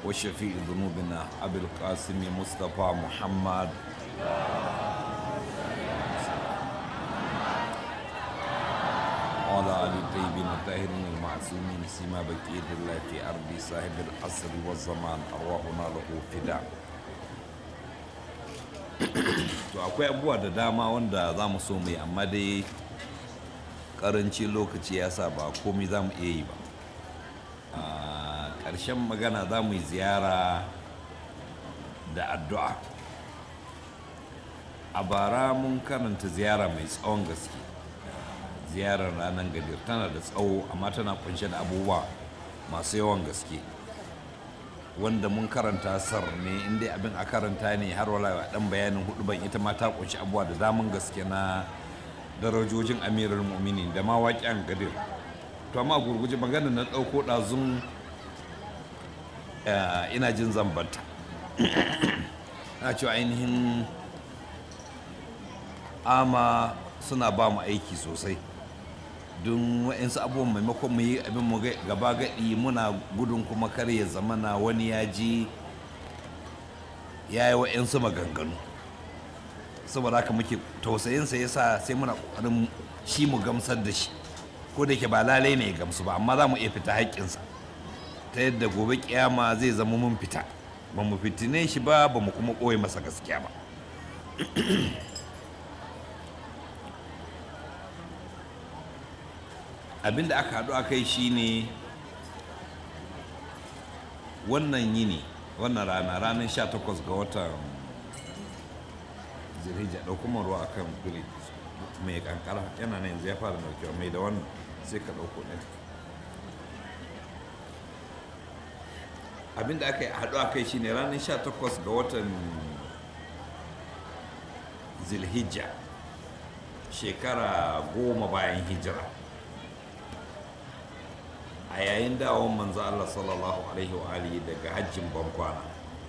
وشفيع ذنوبنا أبي القاسم مصطفى محمد وعلى آل الطيبين الطاهرين المعصومين سما بقية الله في أرض صاحب العصر والزمان أرواحنا له فداء to akwai abubuwa da dama wanda za mu so mu yi amma dai karanci lokaci ya sa ba komai za mu iya yi ba a ƙarshen magana za mu yi ziyara da addu'a a bara mun karanta ziyara mai tsawon gaske ziyarar ranar gadir tana da tsawo amma tana kunshe da abubuwa masu yawan gaske wanda mun karanta sar ne inda abin a karanta ne har wala dan bayanin hudu ban ita ma ta kunshi abubuwa da daman gaske na darajojin amirul mu'minin da ma waƙen gadir to amma gurguje magana na ɗauko ɗazun ina jin zambanta na cewa ainihin ama suna ba mu aiki sosai don wa'insu abubuwan maimakon mu yi abin mu gaba gaɗi muna gudun kuma kar ya zamana wani ya ji ya yi wa'insu maganganu saboda haka muke tausayinsa ya sa sai muna ƙoƙarin shi mu gamsar da shi ko da ke ba lalai ne ya gamsu ba amma za mu iya fita haƙƙinsa ta yadda gobe kiyama zai zama mun fita ba mu fitine shi ba ba mu kuma ɓoye masa gaskiya ba abin da aka haɗu a kai shine wannan yini wannan rana ranar 18 ga watan zirhijja ɗauko ruwa a kan guri mai kankara yana nan yanzu ya fara daukewa mai da wannan sai ka ɗauko ɗin abin da aka yi haɗu a kai shine ranar 18 ga watan zilhijja shekara goma bayan hijira a yayin dawon manzo Allah sallallahu alaihi wa alihi daga hajjin bankwana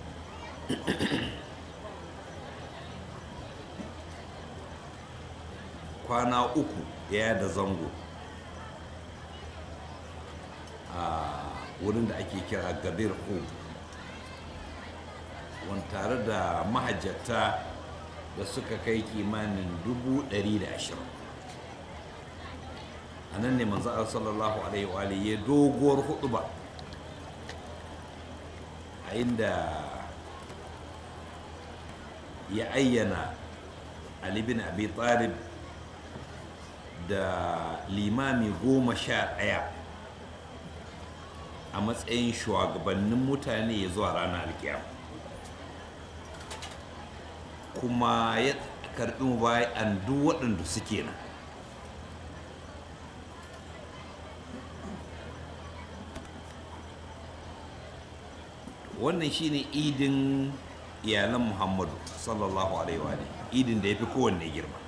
kwana uku ya da zango a wurin da ake kira gadir hum wani tare da mahajjata da suka kai kimanin dubu ɗari da ashirin a nan ne manzo Allah sallallahu alaihi wa alihi ya doguwar huduba a inda ya ayyana Ali bin Abi Talib da limami goma sha ɗaya a matsayin shugabannin mutane ya zuwa ranar alkiyama kuma ya karɓi mu bayan duk waɗanda suke nan wannan shine idin iyalan muhammadu sallallahu alaihi wa idin da ya fi kowanne girma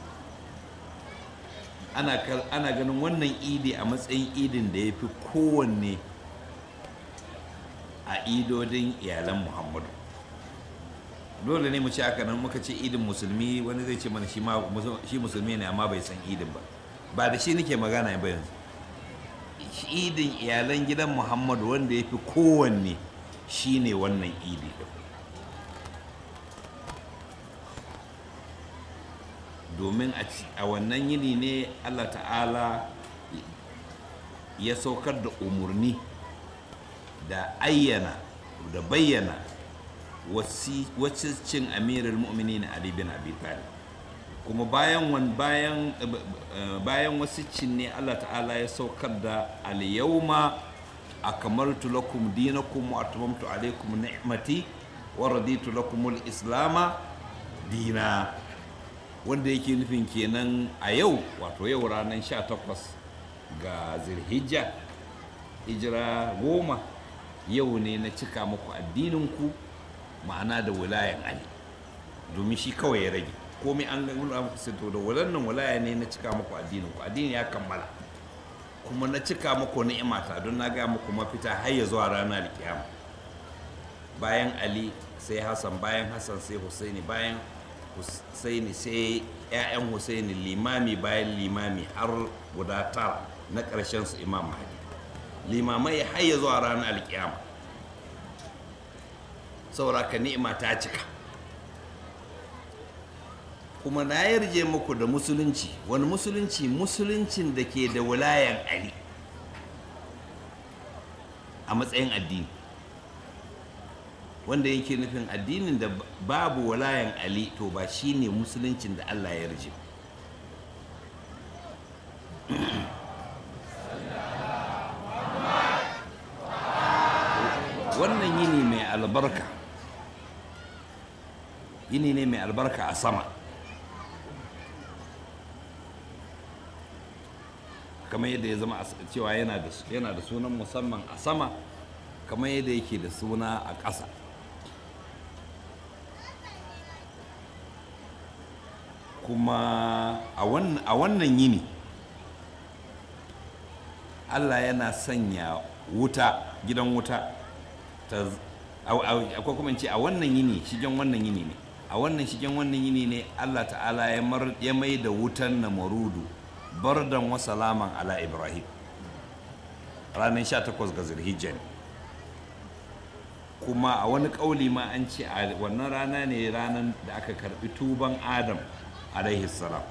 ana ganin wannan idi a matsayin idin da ya fi kowanne a idodin iyalan muhammadu dole ne mu ci haka nan muka ce idin musulmi wani zai ce mana shi musulmi ne amma bai san idin ba ba da shi nake magana ba yanzu idin iyalan gidan muhammadu wanda ya fi kowanne shi ne wannan idi ɗin domin a wannan yini ne allah ta'ala ya saukar da umarni da ayyana da bayyana cin amirar mu'mini na ali bin abi talib kuma bayan bayan bayan wasicin ne allah ta'ala ya saukar da al-yawma akamaltu lakum dinakum wa atmamtu alaykum ni'mati wa raditu lakum al-islama dina wanda yake nufin kenan a yau wato yau ranar 18 ga zilhijja hijira goma yau ne na cika muku addininku ma'ana da wilayan ali domin shi kawai ya rage komai an ga muku sai to da walannan wilaya ne na cika muku addininku addini ya kammala kuma na cika muku ni'imata don na ga muku mafita har ya zuwa ranar kiyama bayan ali sai hassan bayan hassan sai husaini bayan husaini sai 'ya'yan husaini limami bayan limami har guda tara na ƙarshen su imam mahdi limamai har ya zuwa ranar alkiyama saboda ka ni'ima ta cika kuma na yarje muku da musulunci wani musulunci musuluncin da ke da wulayan ali a matsayin addini wanda yake nufin addinin da babu walayan ali to ba shine musuluncin da allah ya yarje wannan yini mai albarka yini ne mai albarka a sama kamar yadda ya zama cewa yana da sunan musamman a sama kamar yadda yake da suna a ƙasa kuma a wannan yini allah yana sanya wuta gidan wuta akwai kuma ce a wannan yini shigen wannan yini ne a wannan shigen wannan yini ne allah ta'ala ya mai da wutan na marudu bardan wa salaman ala ibrahim ranar 18 ga zulhijja ne kuma a wani ƙauli ma an ce a wannan rana ne ranar da aka karbi tuban adam alaihi salam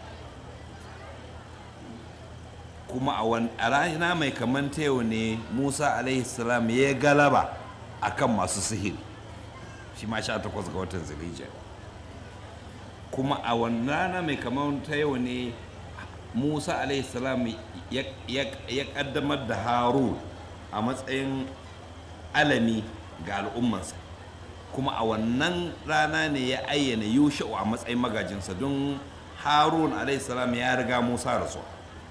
kuma a rana mai kamanta yau ne musa alaihi salam ya galaba a kan masu sihiri shi ma 18 ga watan zulhijja kuma a wannan rana mai kamanta yau ne musa alaihi salam ya kaddamar da haru a matsayin alami ga al'ummansa kuma a wannan rana ne ya ayyana yusha'u a matsayin magajinsa don harun salam ya riga musa rasu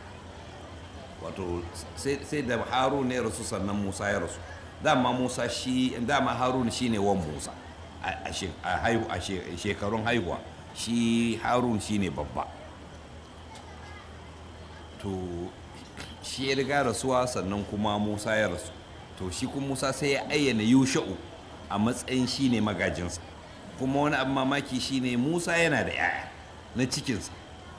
wato sai da harun ya rasu sannan musa ya rasu dama musa shi dama harun shi ne wan musa a shekarun haihuwa shi harun shi ne babba to shi ya riga rasuwa sannan kuma musa ya rasu to shi kuma musa sai ya ayyana yusha'u a matsayin shi ne magajinsa kuma wani abin mamaki shi ne musa yana da 'ya'ya na cikinsa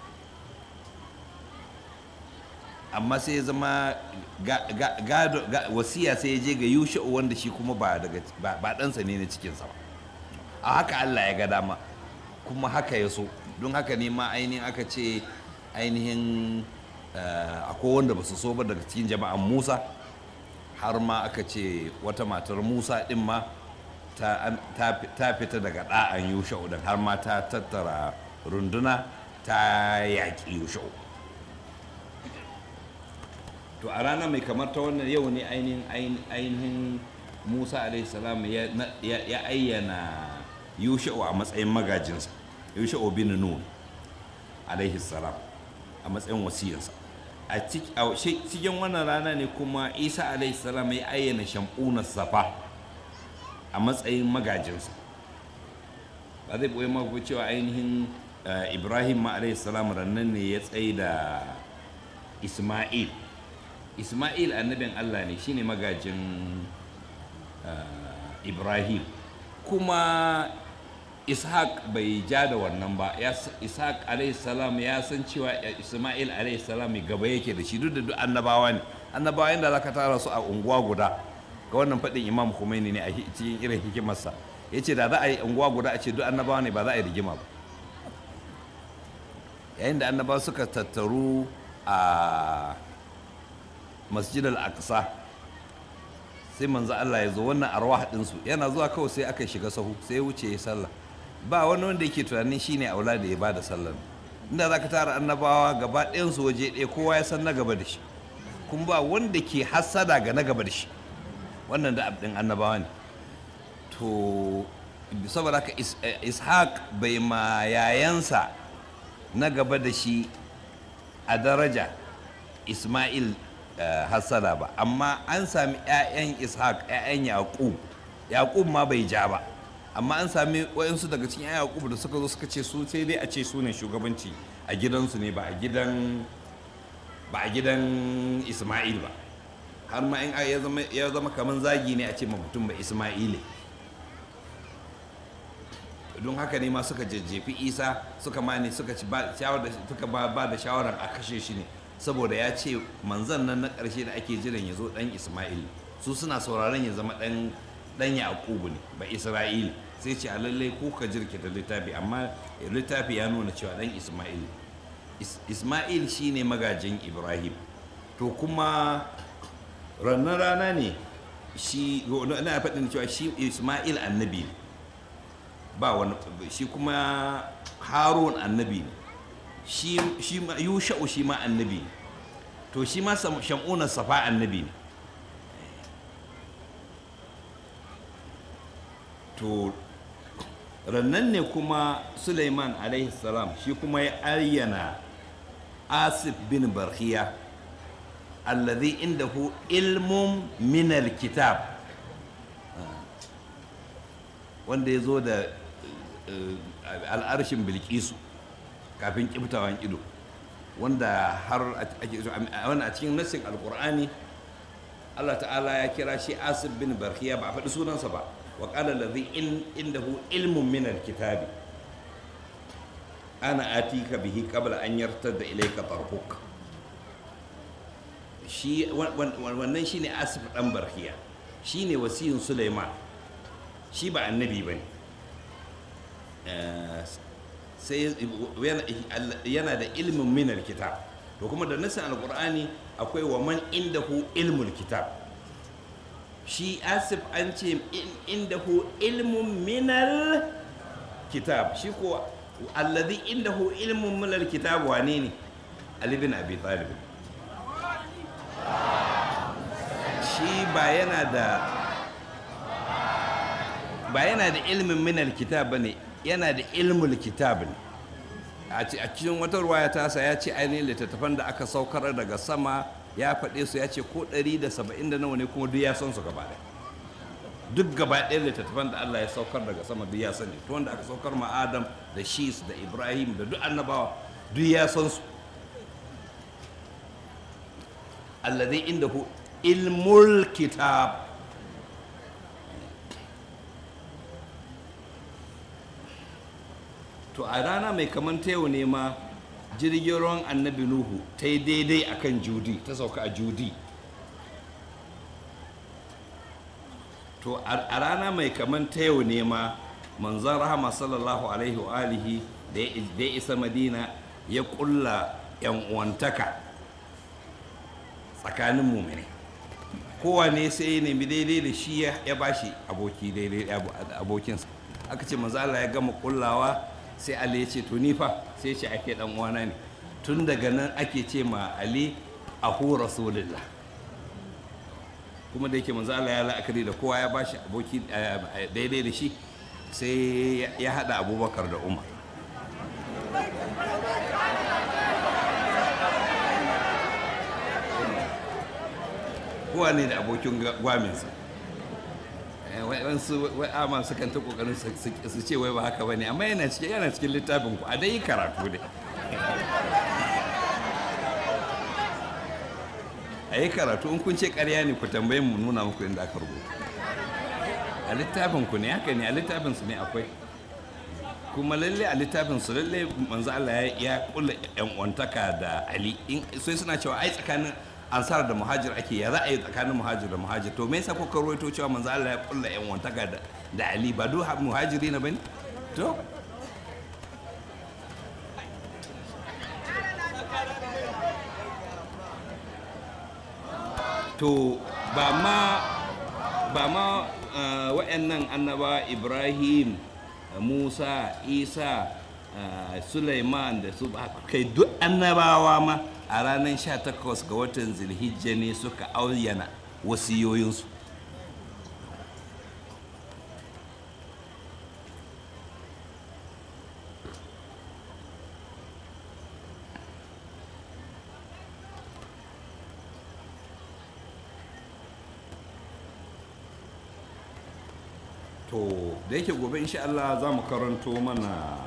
amma sai ya zama wasiya sai ya je ga yusha'u wanda shi kuma ba ɗansa ne na cikinsa ba a haka allah ya ga dama kuma haka ya so don haka ne ma ainihin aka ce ainihin akwai wanda ba su so ba daga cikin jama'an musa har ma aka ce wata matar musa ɗin ma ta fita daga ɗa'an yusha'u don har ma ta tattara runduna ta yaƙi yusha'u to a rana mai kamar ta wannan yau ne ainihin musa salam ya ayyana yusha'u a matsayin magajinsa yusha'u bin nun salam a matsayin wasiyarsa a cikin wannan rana ne kuma isa salam ya ayyana shamunar safa a matsayin magajinsa ba zai ɓoye mako cewa ainihin ibrahim ma salam rannan ne ya tsaye da isma'il isma'il annabin allah ne shine magajin ibrahim kuma ishaq bai ja da wannan ba ishaq salam ya san cewa isma'il salam gaba yake da shi duk da duk annabawa ne annabawa inda za ka tara su a unguwa guda ga wannan faɗin imam Khomeini ne a cikin irin hikimarsa ya ce da za a yi unguwa guda a ce duk annabawa ne ba za a yi rigima ba yayin da annabawa suka tattaru a masjid al-aqsa sai manzo Allah ya zo wannan arwah ɗinsu yana zuwa kawai sai aka shiga sahu sai ya wuce ya sallah ba wani wanda yake tunanin shine aula da ya bada sallar inda za ka tara annabawa gaba ɗayansu waje ɗaya kowa ya san na gaba da shi kuma ba wanda ke hassada ga na gaba da shi wannan da abin annabawa ne to saboda haka ishaq bai ma yayansa na gaba da shi a daraja ismail hassada ba amma an sami 'ya'yan ishaq 'ya'yan yaƙub yaƙub ma bai ja ba amma an sami wayansu daga cikin 'ya'yan yaƙub da suka zo suka ce su sai dai a ce su ne shugabanci a gidansu ne ba a gidan ba a gidan ismail ba har ma in ya zama kamar zagi ne a ce mutum ba ismaile don haka ne ma suka jajjefi isa suka mani suka ci ba da shawarar a kashe shi ne saboda ya ce manzan nan na ƙarshe da ake jiran ya zo ɗan ismail su suna sauraron ya zama ɗan dan yaqubu ne ba isra'il sai ce a lallai ko ka jirkita littafi amma littafi ya nuna cewa dan isma'il Is- isma'il shine magajin ibrahim to kuma rannan rana ne shi na faɗin cewa shi isma'il annabi ne ba wani shi kuma harun annabi ne shi shi ma yusha'u shi ma annabi ne to shi ma Sam- sham'una safa annabi ne to rannan ne kuma suleiman alaihi salam shi kuma ya ayyana asif bin barhiya alladhi indahu ilmun min alkitab wanda ya zo da eh, al'arshin bilkisu kafin kiftawan ido wanda har ake so a wannan a cikin nassin alkur'ani Allah ta'ala ya kira shi asif bin barhiya ba a faɗi sunansa ba wa qala alladhi in indahu ilmun min alkitabi ana atika bihi qabla an yartada ilayka tarfuk shi wan- wan- wannan shine asif dan barhiya shine wasiyin Sulaiman shi ba annabi bane Eh, sai yana- yana da ilmin min alkitab to kuma da nasin alqur'ani akwai wa man indahu ilmul kitab shi asif an ce in- indahu ilmun minal kitab shi ko alladhi indahu ilmun minal kitab wane ne ali bin abi talib shi ba yana da ba yana da ilmin minal kitab bane yana da ilmul kitab ne a ci- a cikin wata ruwaya tasa ya ce ainihin littattafan da aka saukar daga sama ya faɗe su ya ce ko 170 da nawa ne kuma duk ya san su gaba ɗaya duk gaba ɗaya littattafan da Allah ya saukar daga sama duk ya sani to wanda aka saukar ma Adam da Shis da Ibrahim da duk annabawa duk ya san su alladhi indahu ilmul kitab to a rana mai kaman ta yau ne ma jirgin ruwan annabi nuhu ta yi daidai akan judi ta sauka a judi to a a rana mai kaman ta yau ne ma manzon rahama sallallahu alaihi wa alihi da ya da ya isa madina ya kulla yan uwantaka tsakanin mumini kowane sai ya nemi daidai da shi ya ya bashi aboki daidai da abo- abokinsa aka ce manzo Allah ya gama kullawa sai Ali ya ce to ni fa sai ya ce ake dan uwana ne tun daga nan ake ce ma Ali ahu rasulullah kuma da yake manzo Allah ya la'akari da kowa ya bashi aboki eh, eh, daidai da shi sai ya- ya hada Abubakar da Umar kowa ne da abokin ga- gwaminsa Eh, wai- wasu wai ama su kan ta kokarin su- su- su ce wai ba haka bane amma yana cikin yana cikin littafin ku a dai yi karatu ne a yi karatu in kun ce karya ne ku tambaye mu nuna muku inda aka rubuta a littafin ku ne haka ne a littafin su ne akwai kuma lalle a littafin su lalle manzo Allah ya ya kulla yan uwantaka da Ali in sai suna cewa ai tsakanin ansar da muhajir ake ya za a yi tsakanin muhajir da muhajir to me yasa kuka rawaito cewa manzo Allah ya kulla yan uwantaka da da Ali ba duk muhajiri na bane to to ba ma ba ma uh, wa'annan annaba ibrahim uh, musa isa uh, suleiman da su ba kai duk annabawa ma a ranar 18 ga watan zilhijja ne suka auyana wasiyoyinsu to da yake gobe insha Allah za mu karanto mana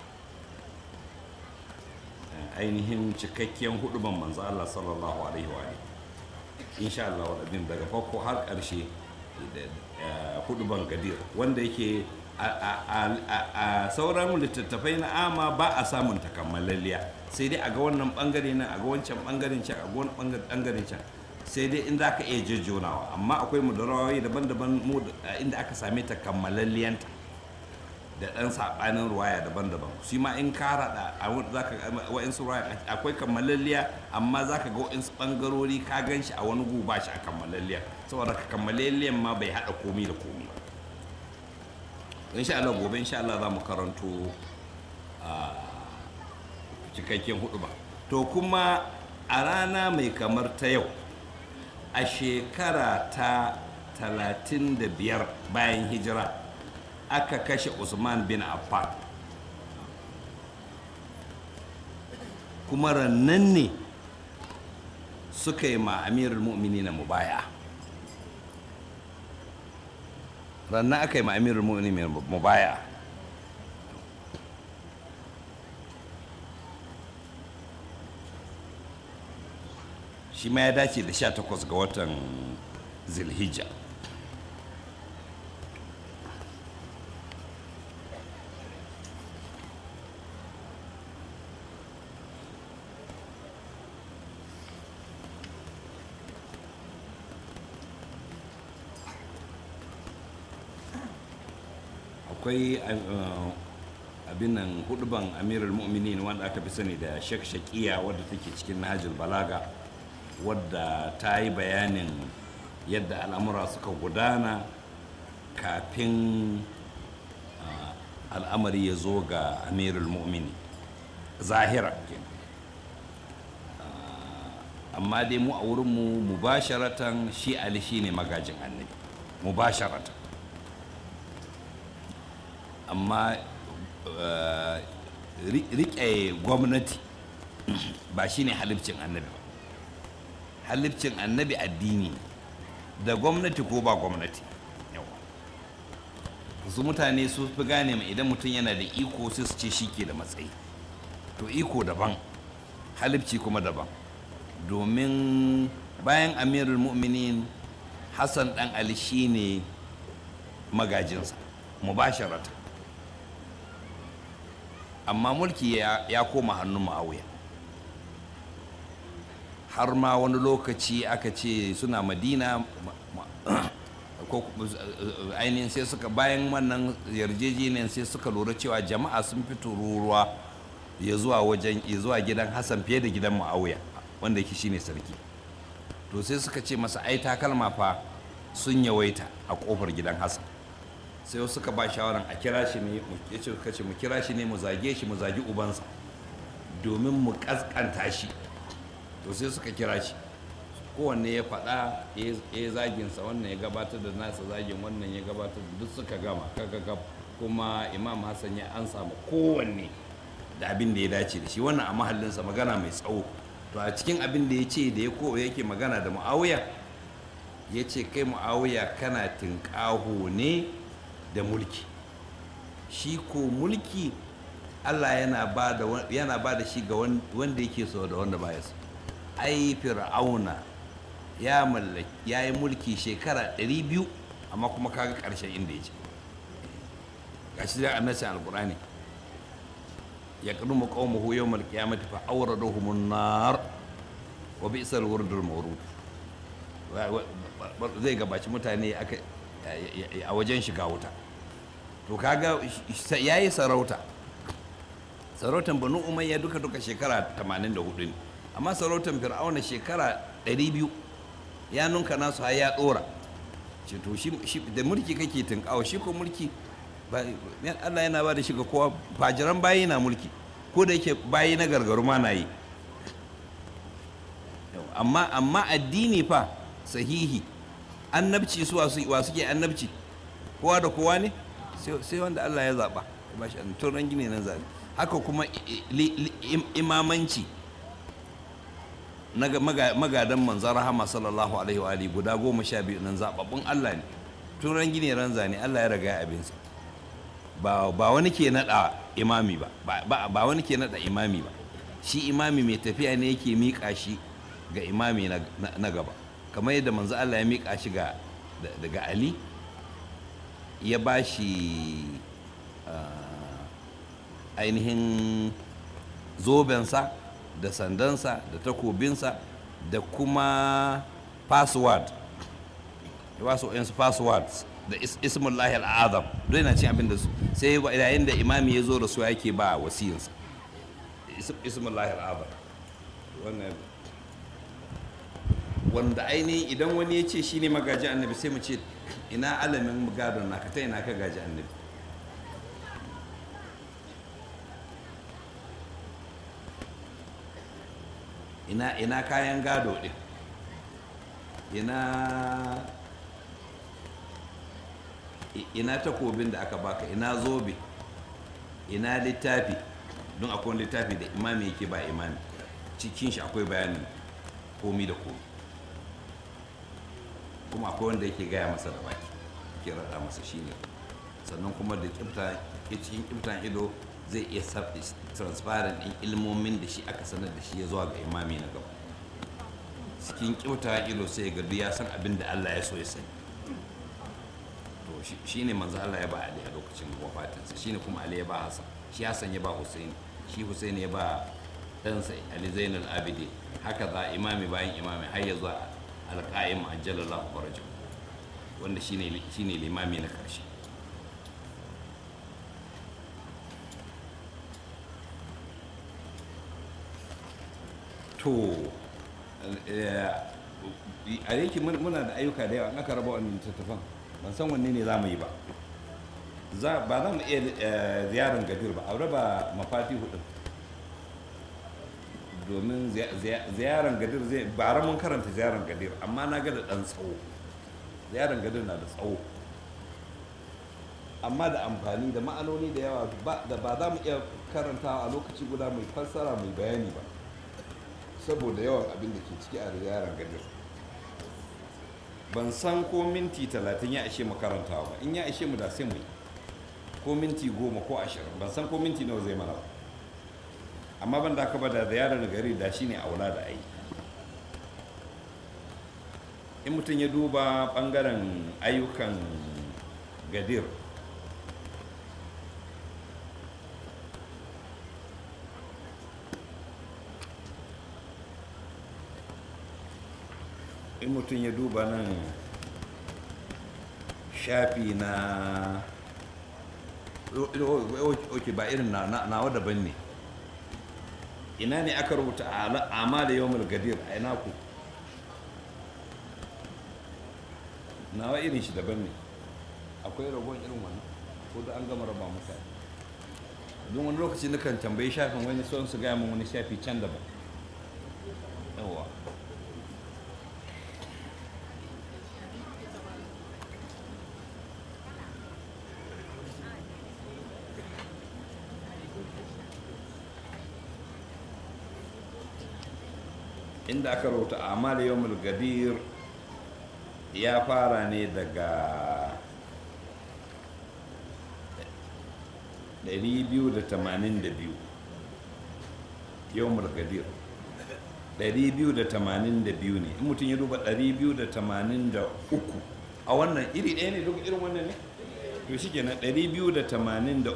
eh, ainihin cikakken huduban manzo Allah sallallahu alaihi wa alihi. insha Allah wadabin daga farko har ƙarshe da eh, huduban gadir wanda yake a- a- a- a- a sauran littattafai na ama ba a samun takammalalliya sai dai a ga wannan bangare nan a ga wancan bangaren can a ga wani bangaren can sai dai in za ka iya jejjonawa amma akwai mudarawai daban-daban mu da- inda aka same ta kammalalliyanta da ɗan saɓanin ruwaya daban-daban shi ma in ka raɗa a wani- za ka ga wa'insu ruwaya akwai kammalalliya amma za ka ga wa'insu ɓangarori ka gan shi a wani gu ba shi a kammalalliya saboda ka kammalalliyan ma bai haɗa komi da komi ba insha Allah gobe insha Allah za mu karanto a cikakken hudu ba to kuma a rana mai kamar ta yau a shekara ta 35 bayan hijira aka kashe usman bin affan kuma rannan ne suka yi ma amirul mu'mini na mubaya rannan aka yi ma amirul mu'mini na mubaya shi ma ya dace da 18 ga watan zilhijja akwai uh, abin nan huduban amirul mu'minin wanda aka fi sani da shek shakiya wadda take cikin nahajul balaga wadda ta yi bayanin yadda al'amura suka gudana kafin uh, al'amari ya zo ga amirul mu'mini zahira kenan. Uh, amma dai mu a wurinmu mubasharatan shi ali shine magajin annabi mubasharatan amma uh, ri- riƙe gwamnati ba shine halibcin annabi ba halibcin annabi addini ne da gwamnati ko ba gwamnati yawa su mutane su fi gane mai idan mutum yana da iko sai su ce shi ke da matsayi to iko daban halibci kuma daban domin bayan amirul mu'minin hassan dan ali shine magajinsa mubasharata amma mulki ya, ya koma hannun ma'auya har ma wani lokaci aka ce suna madina ma- ma- ko ainihin sai suka bayan wannan yarjejeniyar sai suka lura cewa jama'a sun fi tururuwa ya zuwa wajen ya zuwa gidan hassan fiye da gidan ma'auya wanda yake shine sarki to sai suka ce masa ai takalma fa sun yawaita a kofar gidan hassan sai wasu suka ba shawaran a kira shi ne mu- ya ce kace mu kira shi ne mu zage shi mu zagi ubansa domin mu kaskanta shi to sai suka kira shi kowanne ya faɗa ya ya zaginsa wannan ya gabatar da nasa zagin wannan ya gabatar da duk suka gama kaka kuma imam hassan ya an samu kowanne da abin da ya dace da shi wannan a mahallinsa magana mai tsawo to a cikin abin da ya ce da ya ko yake magana da mu'awiya ya ce kai mu'awiya kana tinƙaho ne da mulki shi ko mulki allah yana ba da wa- yana ba da shi ga wan- wanda yake so da wanda baya so ai fir'auna ya mallaki ya yi mulki shekara 200 amma kuma kaga ƙarshen inda ya ce gashi da annabcin alkur'ani ya kadumu qaumahu yawmal qiyamati fa awraduhum an-nar wa bi'sal wurdul mawrud Wa- wa- wa- zai gabaci mutane aka a wajen shiga wuta to kaga sh- yayi sarauta sarautan banu umayya duka duka shekara 84 ne amma sarautan fir'auna shekara 200 ya nunka nasu har ya dora ce to shi shi- da mulki kake tunkawa shi ko mulki ba ya- Allah yana ba da shi ga kowa fajiran bayi na mulki ko da yake bayi na gargaru ma na yi Yau, amma amma addini fa sahihi annabci su wasu wa suke annabci kowa da kowa ne sai sai wanda Allah ya zaba ya bashi annabci to ran gine nan zabi haka kuma i- i- li- li- im- imamanci na ga- maga- magadan manzon rahama sallallahu alaihi wa alihi guda goma sha biyu nan zababbun Allah ne tun ran gine ran zane Allah ya riga abinsa ba ba wani ke nada imami ba ba- ba ba wani ke nada imami ba shi imami mai tafiya ne yake miƙa shi ga imami na, na- na gaba kamar yadda manzo Allah ya miƙa shi ga da- daga Ali ya ba shi ah, ainihin zobensa da sandansa da takobinsa da kuma password ya ba su wayansu passwords da ismullahi al'azam don yana cin abin da su sai yayin da imami ya zo da su yake ba wasiyinsa ismullahi al'azam wannan wanda ainihin idan wani ya ce shi ne magaji annabi sai mu ce ina alamin gadon naka ta ina ka gaji annabi ina ina kayan gado din ina ina takobin da aka baka ina zobe ina littafi don akwai littafi da imami yake ba imami cikin shi akwai bayanin komi da komi kuma akwai wanda yake gaya masa da baki ke rada masa shine sannan kuma da kibta cikin kibtan ido zai iya transparent ɗin ilmomin da shi aka sanar da shi ya zuwa ga imami na gaba cikin kibta ido sai ga ya san abin da Allah ya so ya sani to shi ne manzo Allah ya ba Ali a lokacin wafatinsa shi ne kuma Ali ya ba Hassan shi Hassan ya ba Hussein shi Hussein ya ba ɗansa Ali Zainal Abidi haka za imami bayan imami har ya zuwa alƙa'im ajjalallahu farajahu wanda shine shine limami na karshe to a yake muna da ayyuka da yawa an aka raba wannan littattafan ban san wanne ne za mu yi ba ba za mu iya ziyarar gadir ba a raba mafati hudu domin ziyarar gadir zai bara mun karanta ziyarar gadir amma na ga da ɗan tsawo ziyarar gadir na da tsawo amma da amfani da ma'anoni da yawa da ba za mu iya karantawa a lokaci guda mai fassara mai bayani ba saboda yawan abin da ke ciki a ziyarar gadir ban san ko minti talatin ya ishe mu karantawa ba in ya ishe mu da sai mu yi ko minti goma ko ashirin ban san ko minti nawa zai mana ba amma ban da aka ba da ziyarar gari da shine aula da ai in mutum ya duba bangaren ayyukan gadir in mutum ya duba nan shafi na ok ba irin nawa daban ne ina ne aka rubuta amma da yawon gadir a ina ku nawa irin shi daban ne akwai ragon irin wannan ko da an gama raba mutane don wani lokaci na kan tambayi shafin wani son su gaya min wani shafi can daban yawa inda aka rubuta amal yawmul gadir ya fara ne daga 282 yawmul gadir 282 ne in mutum ya duba 283 a wannan iri ɗaya ne duk irin wannan ne to shi kenan 283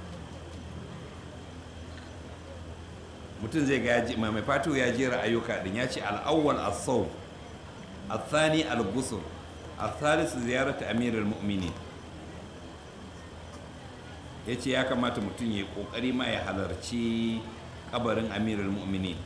mutum zai ga mai fatu ya jera ayyuka din ya ce al'awwal as-sawm al-thani al-ghusl al-thalith ziyaratu amirul mu'minin yace ya kamata mutum ya kokari ma ya halarci kabarin amirul mu'minin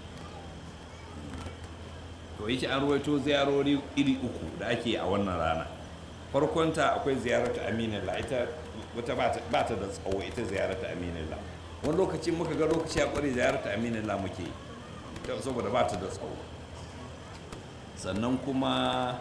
to yace an ruwaito ziyarori iri uku da ake a wannan rana farkonta akwai ziyaratu aminillah ita wata ba ta da tsawo ita ziyaratu aminillah wani lokacin muka ga lokaci a kware ziyarta aminin la muke saboda ba ta da tsawo sannan kuma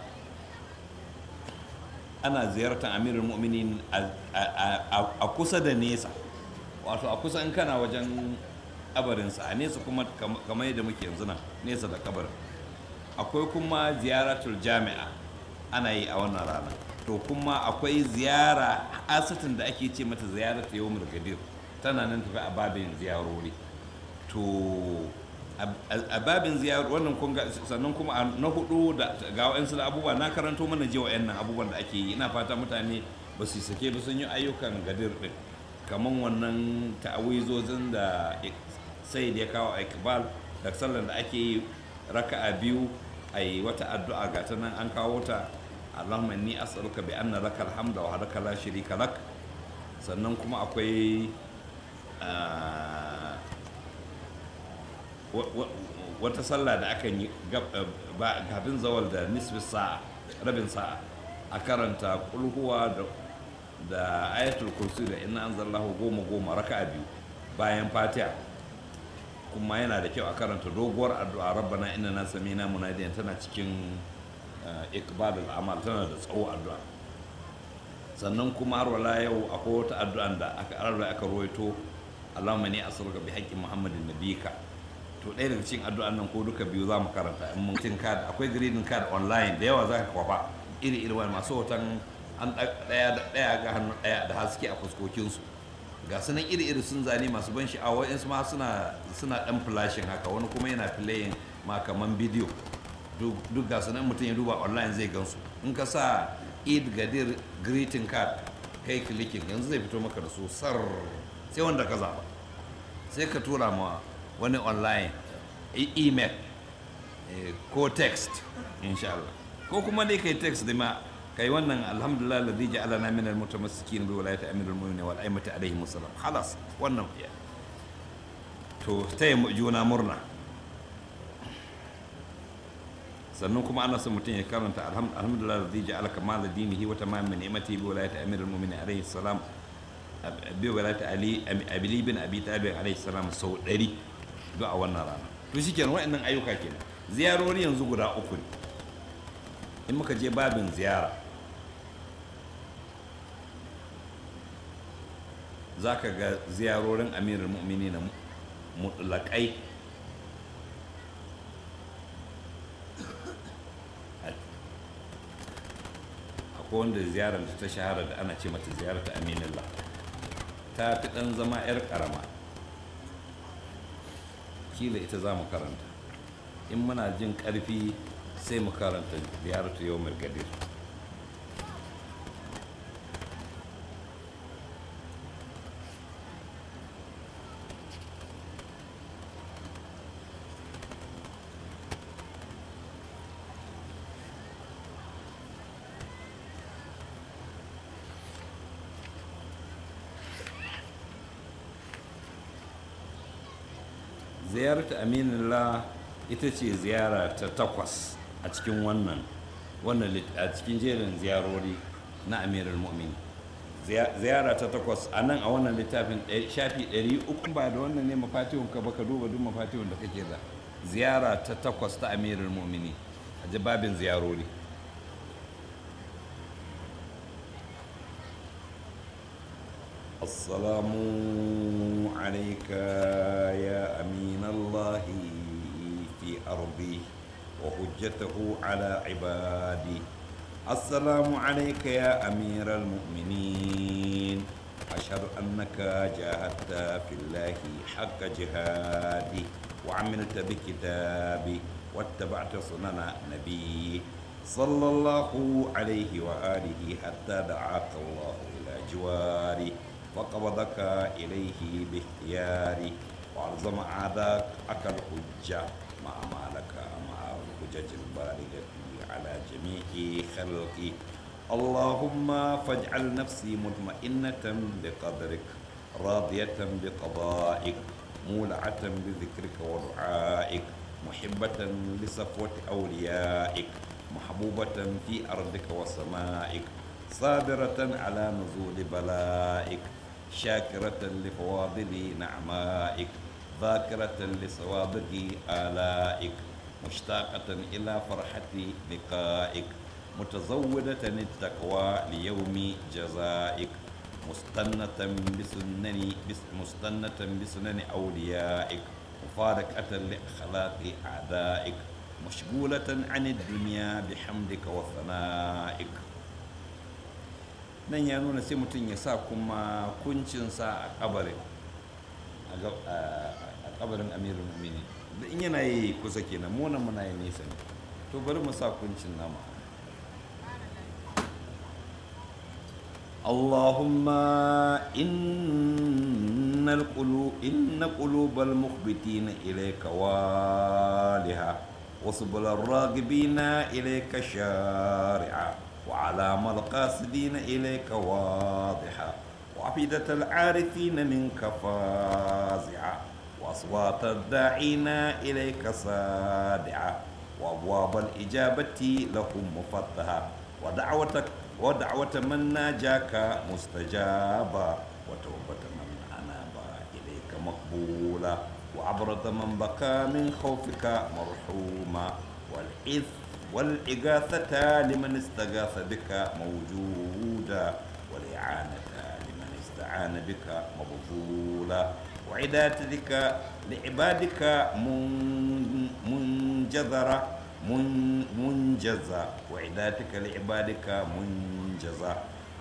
ana ziyartar amirin mu'minin a kusa da nesa wato a kusa in kana wajen kabarinsa a nesa kuma kamar yadda muke yanzu nan nesa da kabarin akwai kuma ziyaratul jami'a ana yi a wannan rana to kuma akwai ziyara asitin da ake ce mata ziyarata yawmul gadir tana nan tafi a babin ziyarori to a babin ziyarori wannan kun sannan kuma na hudu da ga wa'ansu da abubuwa na karanto mana je wa'annan abubuwan da ake yi ina fata mutane ba su sake ba sun yi ayyukan gadir din kamar wannan ta'awizozin da sai da ya kawo a ikbal da sallar da ake yi raka'a biyu a yi wata addu'a ga ta nan an kawo ta allahumma inni as'aluka bi anna laka alhamda wa hadaka la sharika lak sannan kuma akwai ah, wa- wa- wata sallah da aka yi gab- eh, ba- kafin zawal da nisfi sa'a rabin sa'a a karanta kulhuwa da da ayatul kursi da inna anzalallahu goma goma raka'a biyu bayan fatiha kuma yana da kyau a karanta doguwar addu'a rabbana inna na samina munadiyan tana cikin eh, ikbalul amal tana da tsawo addu'a sannan kuma har wala yau akwai wata addu'an da aka arra aka ruwaito Allahumma ni as'aluka bi haqqi Muhammadin nabiyika to ɗaya daga cikin addu'an nan ko duka biyu za mu karanta in mun tin card akwai greeting card online da yawa za ka kwafa iri iri wani masu hoton an ɗaya da ɗaya ga hannu ɗaya da haske a fuskokinsu ga su nan iri iri sun zane masu ban sha'awa wa'insu ma suna suna ɗan flashing haka wani kuma yana playing ma kaman bidiyo duk duk ga su nan mutum ya duba online zai gansu in ka sa eid gadir greeting card kai clicking yanzu zai fito maka da su sar sai wanda ka zaba sai ka tura ma wani online e- email eh, ko text insha Allah ko kuma dai kai text da ma kai wannan alhamdulillah ladhi ja'alana min almutamassikin bi wilayati amirul mu'minin wal a'immati alaihim assalam khalas wannan ya to taya mu juna murna sannan kuma ana son mutum ya karanta alham- alhamdulillah ladhi ja'ala kamal dinihi wa tamam ni'mati bi wilayati amirul mu'minin alaihi salam bi wilayati ali abi bin abi talib alaihi salam sau 100 duk a wannan rana to shikenan wa'annan ayyuka kenan ziyarori yanzu guda uku ne in muka je babin ziyara za ka ga ziyarorin amirin mu'mini na mutlaƙai akwai wanda ziyarar da ta shahara da ana ce mata ziyarar ta aminillah ta fi ɗan zama 'yar ƙarama kila ita za mu karanta in muna jin ƙarfi sai mu karanta ziyaratu yau gadir ziyarta aminullah ita ce ziyara ta takwas a cikin wannan wannan lit- a cikin jerin ziyarori na amirul mu'min ziyara ta takwas a nan a wannan littafin ɗaya- shafi 300 ba da wannan ne mafatihun ka baka duba duk mafatihun da kake da ziyara ta takwas ta amirul mu'mini a jababin ziyarori السلام عليك يا أمين الله في أرضي وحجته على عبادي السلام عليك يا أمير المؤمنين أشهد أنك جاهدت في الله حق جهادي وعملت بكتابي واتبعت سنن نبي صلى الله عليه وآله حتى دعاك الله إلى جواري وقبضك إليه باختياري وألزم أعداك أكل الحجة مع ما لك مع الحجج البالغة على جميع خلقي اللهم فاجعل نفسي مطمئنة بقدرك راضية بقضائك مولعة بذكرك ودعائك محبة لصفوة أوليائك محبوبة في أرضك وسمائك صابرة على نزول بلائك شاكرة لفواضل نعمائك ذاكرة لصوابغ آلائك مشتاقة إلى فرحة لقائك متزودة التقوى ليوم جزائك مستنة بسنن بس- مستنة بسنن أوليائك مفارقة لأخلاق أعدائك مشغولة عن الدنيا بحمدك وثنائك nan ya nuna sai mutum ya sa kuma kuncinsa a kabarin a ga- a a kabarin amirul mu'minin da in yana yi kusa kenan mu nan muna yi nesa ne to bari mu sa kuncin nama اللهم إن القلوب إن قلوب المخبتين إليك والها وسبل الراغبين إليك شارعا وعلام القاصدين إليك واضحا وعقيدة العارفين منك فازعا وأصوات الداعين إليك صادعا وأبواب الإجابة لهم مفتحة ودعوتك ودعوة من ناجاك مستجابة وتوبة من أناب إليك مقبولة وعبرة من بكى من خوفك مرحوما والإث والإغاثة لمن استغاث بك موجودة والإعانة لمن استعان بك مبذولا وعداتك لعبادك من- منجذرة من- منجزة وعداتك لعبادك منجزة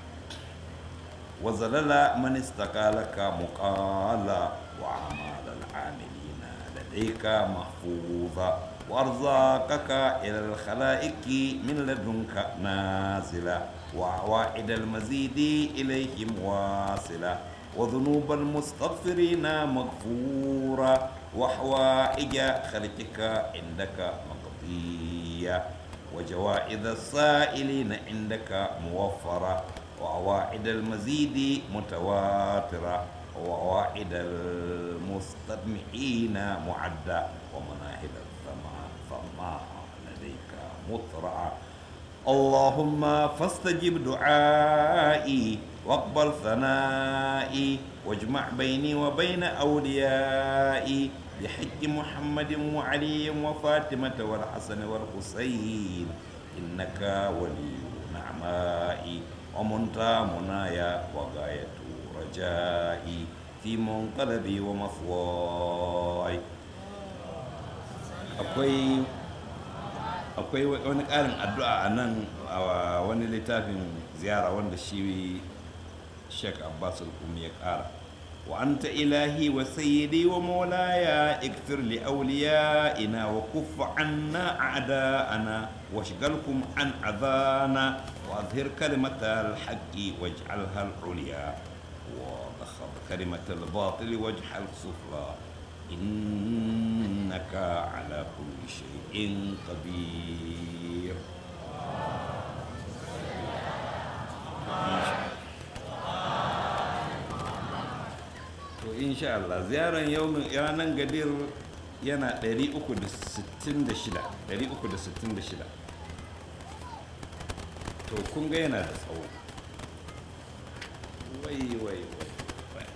وزلل من استقالك مقالا وأعمال العاملين لديك محفوظة وأرزاقك إلى الخلائق من لدنك نازلة وعوائد المزيد إليهم واصلة وذنوب المستغفرين مغفورة وحوائج خلقك عندك مقضية وجوائز السائلين عندك موفرة وأواعد المزيد متواترة وأواعد المستمعين معدة ومناهل الثماء ثماء لديك مطرعة اللهم فاستجب دعائي واقبل ثنائي واجمع بيني وبين أوليائي بحج محمد وعلي وفاطمة والحسن والحسين إنك ولي نعمائي ومنتهى منايا وغاية رجائي في منقلبي ومثواي akwai akwai wani ƙarin addu'a a nan a wani littafin ziyara wanda shi sheik abbas al-kumi ya ƙara wa anta ilahi wa sayyidi wa maulaya ikfir li awliyaina wa kuffa anna a'da'ana wa shigalkum an adana wa azhir kalimata al-haqqi waj'alha al-ulya wa dakhab kalimata al-batil waj'al sufla إنك على كل شيء قدير to insha Allah ziyarar yaumin ranar gadir yana 366 366 to kun ga yana da tsawo wai wai wai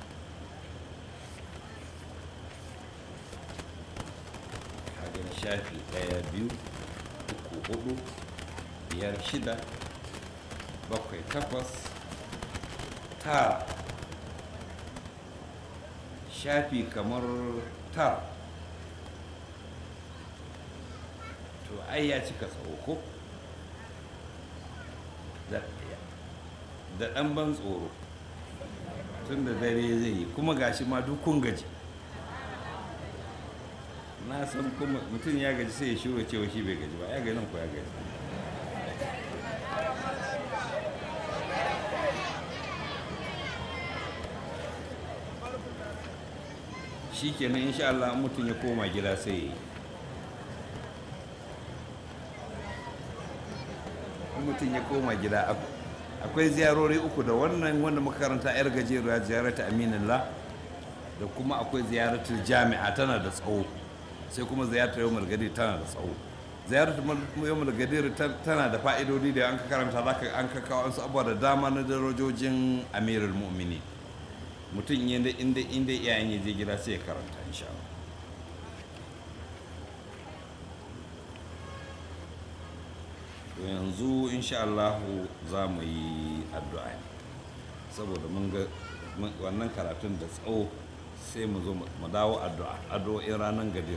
kagan shafi ɗaya biyu uku hudu biyar shida bakwai takwas tara shafi kamar tara to ai ya cika tsawo ko da da ɗan ban tsoro tun da dare zai yi kuma gashi ma duk kun gaji na san kuma mutum ya gaji sai ya shura cewa shi bai gaji ba ya ganin ko ya gaji shi kenan insha Allah mutum ya koma gida sai ya yi in mutum ya koma gida ak- akwai ziyarori uku da wannan wanda muka karanta yar gajeruwa ziyarata aminullah da kuma akwai ziyaratul jami'a tana da tsawo sai kuma ziyartar yawon gadir tana da tsawo ziyartar yawon gadir tana da fa'idodi da an ka karanta za ka an ka kawo wasu abubuwa da dama na darajojin amirul mu'mini mutum inda inda inda iyayen ya je gida sai ya karanta insha Allah to yanzu insha Allah za mu yi addu'a ne saboda mun ga mun- wannan karatun da tsawo sai mu zo mu dawo addu'a addu'o'in ranar gadir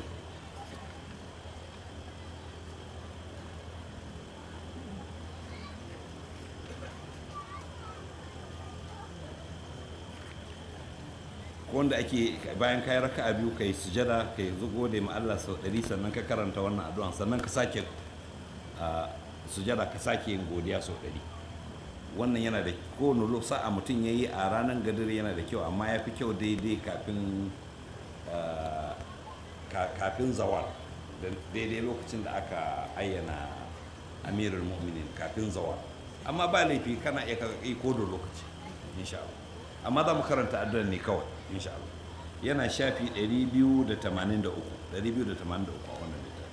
wanda ake bayan kayi raka'a biyu kai sujada kai zugo da ma Allah sau ɗari sannan ka karanta wannan addu'an sannan ka sake a sujada ka sake yin godiya sau ɗari wannan yana da kowane lo- sa'a mutum ya yi a ranar gadir yana da kyau amma ya fi kyau daidai kafin ah, ka- kafin zawal da daidai lokacin da aka ayyana amirul mu'minin kafin zawa amma ba laifi kana iya ka yi ko da lokaci insha Allah amma za mu karanta addu'ar ne kawai insha Allah yana shafi 283 283 a wannan littafi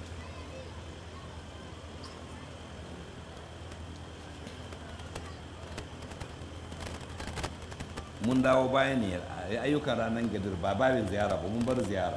mun dawo baya ne a ayyukan ranar gadir ba babin ziyara ba mun bar ziyara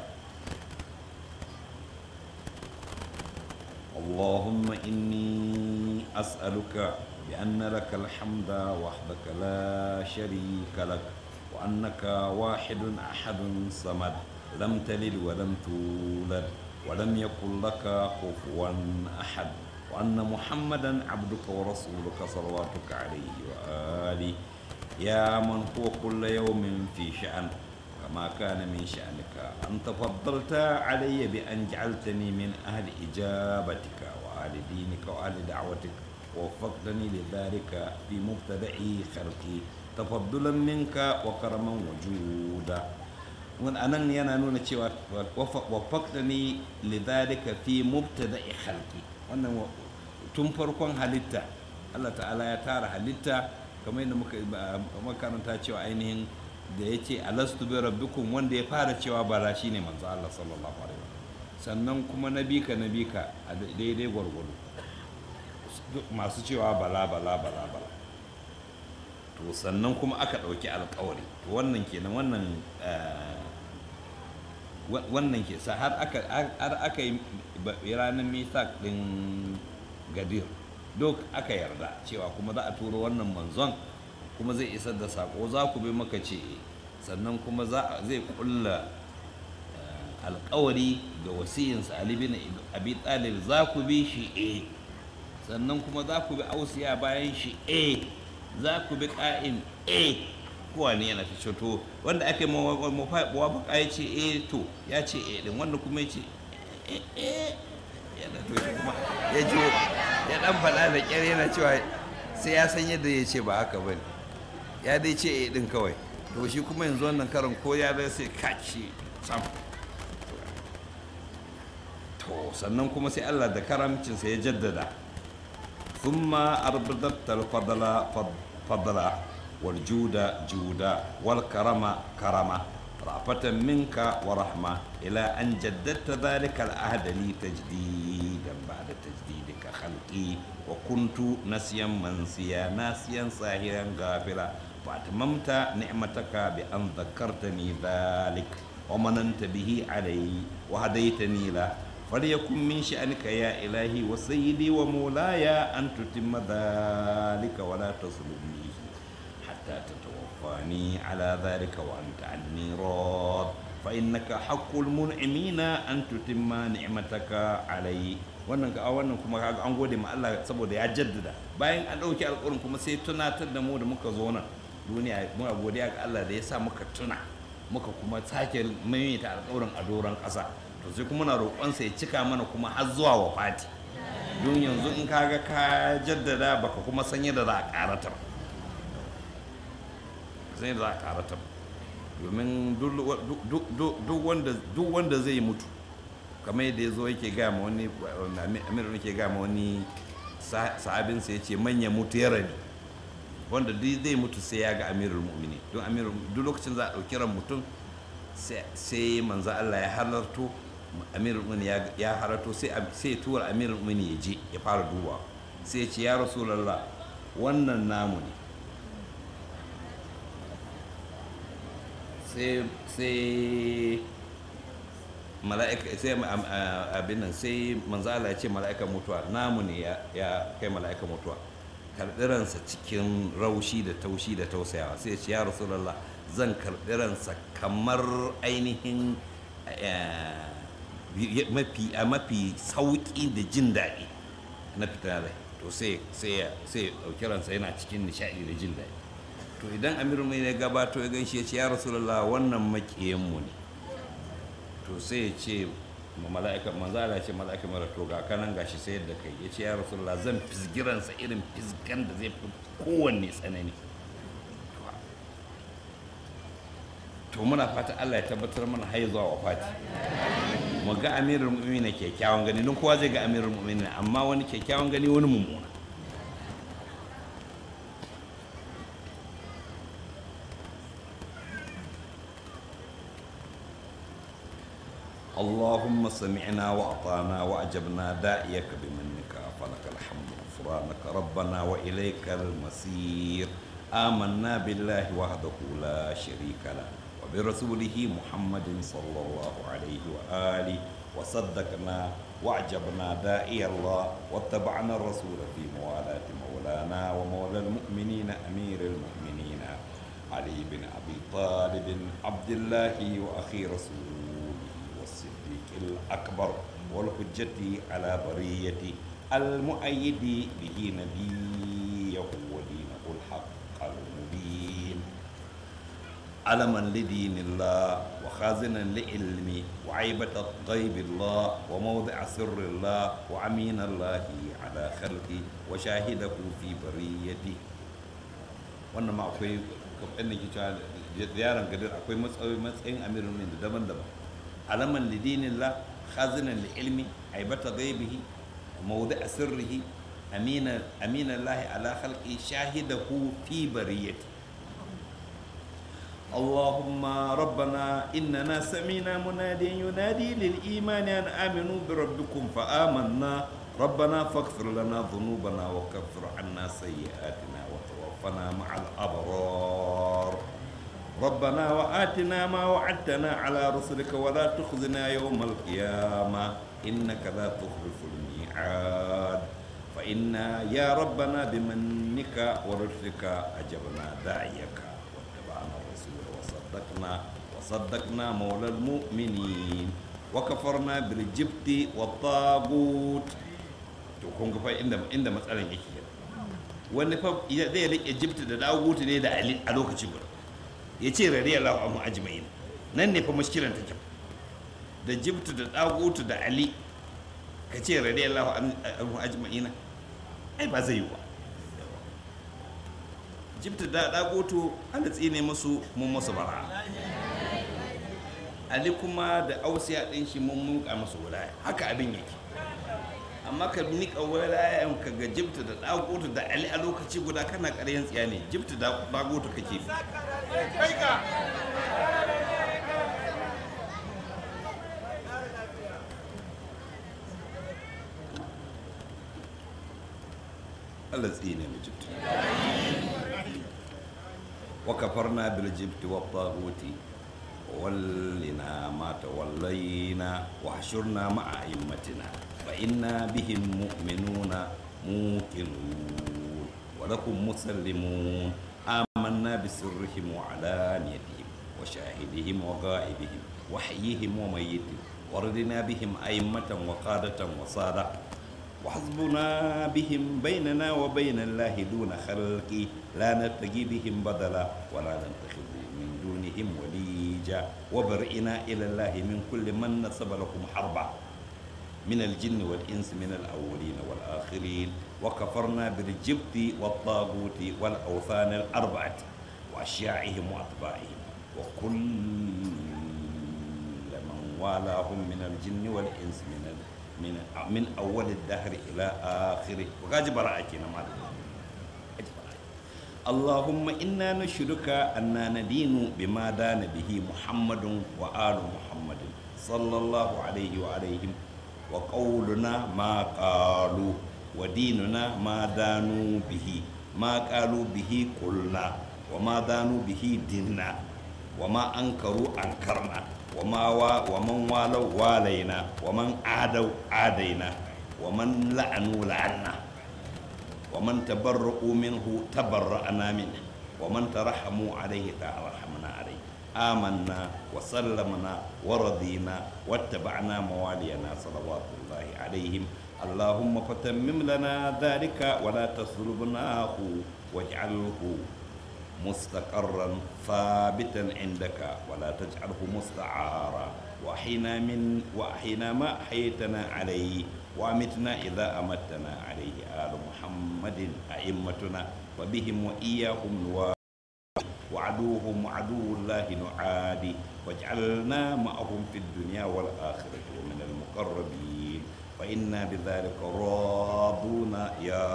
اللهم إني أسألك بأن لك الحمد وحدك لا شريك لك وأنك واحد أحد صمد لم تلد ولم تولد ولم يكن لك كفوا أحد وأن محمدا عبدك ورسولك صلواتك عليه وآله يا من هو كل يوم في شأن كما كان من شأنك أنت فضلت علي بأن جعلتني من أهل إجابتك وأهل دينك وأهل دعوتك ووفقتني لذلك في مبتدأ خلقي تفضلا منك وكرما وجودا وأن أنا yana nuna cewa wafaktani lidhalika fi mubtada'i khalqi wannan tun farkon halitta Allah ta'ala ya tara halitta kamar yadda muka makaranta cewa ainihin da ya ce alastu bi rabbikum wanda ya fara cewa bala shine manzo Allah sallallahu alaihi wasallam sannan kuma nabika nabika a daidai gwargwado masu cewa bala bala bala bala to sannan kuma aka ɗauki alkawari to wannan kenan wannan wannan ke sa har aka har aka yi ranar misak din gadir duk aka yarda cewa kuma za a turo wannan manzon kuma zai isar da sako za ku bi maka ce sannan kuma zai kulla alkawari da wasiyinsa Ali bin Abi Talib za ku bi shi e sannan kuma za ku bi ausiya bayan shi e za ku bi ƙa'im e kowa ne yana ta to wanda aka yi mawafaka ya ce e to ya ce e din wanda kuma ya ce e e yana to kuma ya ji ya dan faɗa da ƙyar yana cewa sai ya san yadda ya ce ba haka ba ne ya dai ce e din kawai to shi kuma yanzu wannan karin ko ya dai sai kaci sam to sannan kuma sai Allah da karamcinsa ya jaddada thumma arbadatta al-fadla fadla wal juda juda wal karama karama rafatan minka wa rahma ila an jaddadta dhalika al-ahd li tajdidan ba'da tajdidika khalqi wa kuntu nasiyan mansiya nasiyan sahiran ghafila فأتممت نعمتك بأن ذكرتني ذلك ومننت به علي وهديتني له فليكن من شأنك يا إلهي وسيدي ومولاي أن تتم ذلك ولا تظلمني حتى تتوفاني على ذلك وأنت عني راض فإنك حق المنعمين أن تتم نعمتك علي wannan ga wannan kuma kaga an gode ma Allah saboda ya jaddada bayan an dauki alƙawarin kuma sai tunatar da mu da muka zo nan duniya muna godiya ga Allah da ya sa muka tuna muka kuma sake maimaita alƙawarin a doron ƙasa to sai kuma na roƙonsa ya cika mana kuma har zuwa wafati don yanzu in kaga ka jaddada baka kuma san yadda za a ƙaratar san yadda za a ƙaratar domin duk wanda zai mutu kamar yadda ya zo yake gaya ma wani amiru yake gaya ma wani sahabinsa ya ce manya mutu ya rabi wanda duk zai mutu sai ya ga amirul mu'mini don amirul duk lokacin za a ɗauki ran mutum sai manzo Allah ya halarto amirul mu'mini ya halarto sai ya tura amirul mu'mini ya je ya fara duba sai ya ce ya rasulullah wannan namu ne sai mala'ika sai abin nan sai manzo Allah ya ce mala'ikan mutuwa namu ne ya kai mala'ikan mutuwa karɓi ransa cikin raushi da taushi da tausayawa sai ya ce ya rasulallah zan karɓi ransa kamar ainihin mafi a mafi sauƙi da jin daɗi na fita rai to sai ya ɗauki ransa yana cikin nishaɗi da jin daɗi to idan amiru mai ya gabato ya ganshi ya ce ya rasulallah wannan maƙiyanmu ne to sai ya ce mala'ika manzala ce mala'ika mara to ga kanan gashi sai yadda kai ya ce ya rasulullah zan fisgiransa irin fisgan da zai fi kowanne tsanani to muna fata Allah ya tabbatar mana har zuwa wafati mu ga amirul mu'minin kyakkyawan gani don kowa zai ga amirul mu'minin amma wani kyakkyawan gani wani mummuna اللهم سمعنا وأطعنا وأجبنا داعيك بمنك فلك الحمد غفرانك ربنا وإليك المصير آمنا بالله وحده لا شريك له وبرسوله محمد صلى الله عليه وآله وصدقنا وأعجبنا داعي الله واتبعنا الرسول في موالاة مولانا ومولى المؤمنين أمير المؤمنين علي بن أبي طالب عبد الله وأخي رسوله والصديق الأكبر والحجة على برية المؤيد به نبيه ودينه الحق المبين علما لدين الله وخازنا لعلم وعيبة غيب الله وموضع سر الله وعمين الله على خلقه وشاهده في بريته wannan ma akwai kafin da ke cewa ziyarar gadir akwai matsayin amirin min da daban-daban alaman lidinillah khazinan li ilmi aibata ghaibihi mawdi sirrihi amina amina Allah ala khalqi shahidahu fi bariyati اللهم ربنا إننا سمينا مناديا ينادي للإيمان أن آمنوا بربكم فآمنا ربنا فاغفر لنا ذنوبنا وكفر عنا سيئاتنا وتوفنا مع الأبرار ربنا وآتنا ما وعدتنا على رسلك ولا تخزنا يوم القيامة إنك لا تخلف الميعاد فإنا يا ربنا بمنك ورشدك أجبنا داعيك واتبعنا الرسول وصدقنا وصدقنا مولى المؤمنين وكفرنا بالجبت والطاغوت to kun ga fa inda inda matsalan yake wani fa zai rike jibti da dagutu ne da ali a lokaci guda ya ce radiyallahu anhu ajma'in nan ne fa mushkilan take da jibtu da dagutu da ali ka ce radiyallahu anhu ajma'ina ai ba zai yi ba jibtu da dagutu ana tsine musu mun musu bara ali kuma da ausiya din shi mun munka musu wilaya haka abin yake amma ka nika wilayan ka ga jibta da dagutu da ali a lokaci guda kana ƙaryan tsiya ne jibta da dagutu kake Allah tsine mu jibta wa kafarna bil jibti wa taguti ولنا ما تولينا وحشرنا مع أئمتنا فإنا بهم مؤمنون موقنون ولكم مسلمون آمنا بسرهم وعلانيتهم وشاهدهم وغائبهم وحيهم وميتهم وردنا بهم أئمة وقادة وصادة وحسبنا بهم بيننا وبين الله دون خلق لا نتقي بهم بدلا ولا نتخذ من دونهم وليجا وبرئنا إلى الله من كل من نسب لكم حربا من الجن والإنس من الأولين والآخرين وكفرنا بالجبت والطاغوت والأوثان الأربعة وأشياعهم وأتباعهم وكل من والاهم من الجن والإنس من من من أول الدهر إلى آخره وقاج براءتنا ما اللهم إنا نشهدك أننا ندين بما دان به محمد وآل محمد صلى الله عليه وعليهم وقولنا ما قالوا وديننا ما دانوا به ما قالوا به قلنا وما دانوا به ديننا وما أنكروا أنكرنا وما وا ومن والوا والينا ومن عادوا عادينا ومن لعنوا لعنا ومن تبرؤوا منه تبرأنا منه ومن ترحموا عليه ترحمنا عليه آمنا وسلمنا ورضينا واتبعنا موالينا صلوات الله عليهم اللهم فتمم لنا ذلك ولا تسلبناه واجعله مستقرا ثابتا عندك ولا تجعله مستعارا وأحينا من وأحينا ما أحيتنا عليه وأمتنا إذا أمتنا عليه آل محمد أئمتنا وبهم وإياهم نوار وعدوهم وعدو الله نعادي واجعلنا معهم في الدنيا والآخرة ومن المقربين فإنا بذلك راضون يا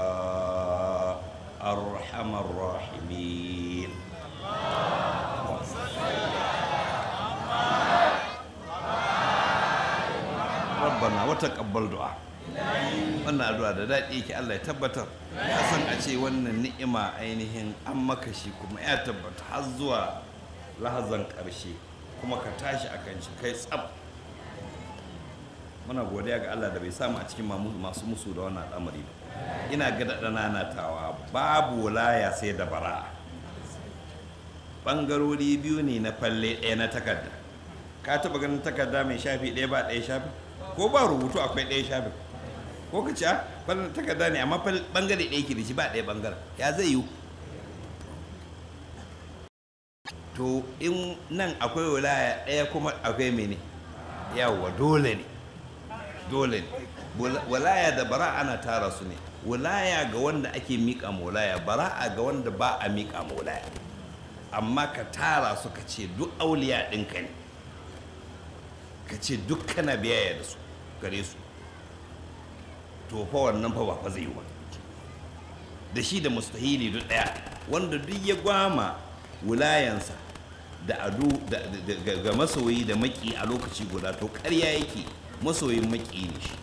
أرحم الراحمين rabbana wata kabbal du'a wannan addu'a da daɗi yake Allah ya tabbatar ya san a ce wannan ni'ima ainihin an maka shi kuma ya tabbata har zuwa lahazan ƙarshe kuma ka tashi a kan shi kai tsab muna godiya ga Allah da bai samu a cikin masu musu da wannan al'amari ba ina ga daɗa nanatawa babu laya sai da bara'a ɓangarori biyu ne na falle ɗaya na takarda ka taɓa ganin takarda mai shafi ɗaya ba ɗaya shafi ko ba rubutu akwai ɗaya shafin ko ka ci a takarda ne amma bangare ɗaya ke da shi ba ɗaya bangaren ya zai yiwu to in nan akwai wilaya ɗaya kuma akwai mene yawwa dole ne dole ne wilaya da bara ana tara su ne wilaya ga wanda ake miƙa ma wilaya bara'a ga wanda ba a miƙa ma wilaya amma ka tara su ka ce duk auliya ɗinka ne ka ce duk kana biyayya da su gare su to fa wannan fa ba fa zai yi ba da shi da mustahili duk daya wanda duk ya gwama wulayansa da adu ga masoyi da maki a lokaci guda to ƙarya yake masoyin maki ne shi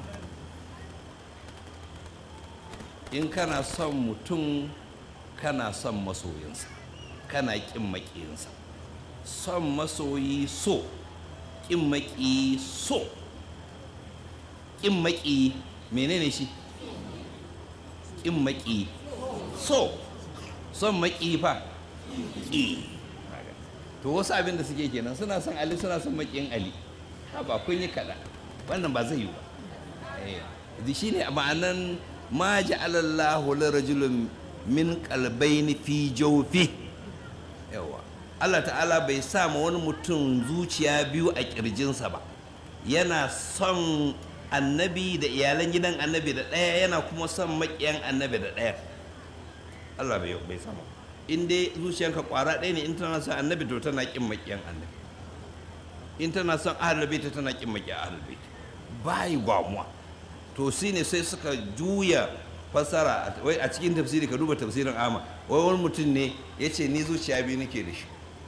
in kana son mutum kana son masoyinsa kana ƙin maƙiyinsa son masoyi so ƙin maƙi so ƙin maƙi menene shi ƙin maƙi so son maƙi fa ƙi to wasu abin da suke kenan suna son ali suna son maƙin ali ha ba kun yi kaɗa wannan ba zai yi ba shi ne ma'anan ma ja'alallahu lirajulun min qalbayni fi jawfi yawa Allah ta'ala bai sa ma wani mutum zuciya biyu a kirjinsa ba yana son annabi da iyalan gidan annabi da ɗaya yana kuma son maƙiyan annabi da ɗaya Allah bai bai sama in dai zuciyanka ƙwara ɗaya ne in tana son annabi to tana ƙin maƙiyan annabi in tana son ahlul bait tana ƙin maƙiyan ahlul bait bai gwamuwa to shine sai suka juya fasara wai a cikin tafsiri ka duba tafsirin ama wai wani mutum ne ya ce ni zuciya biyu nake da shi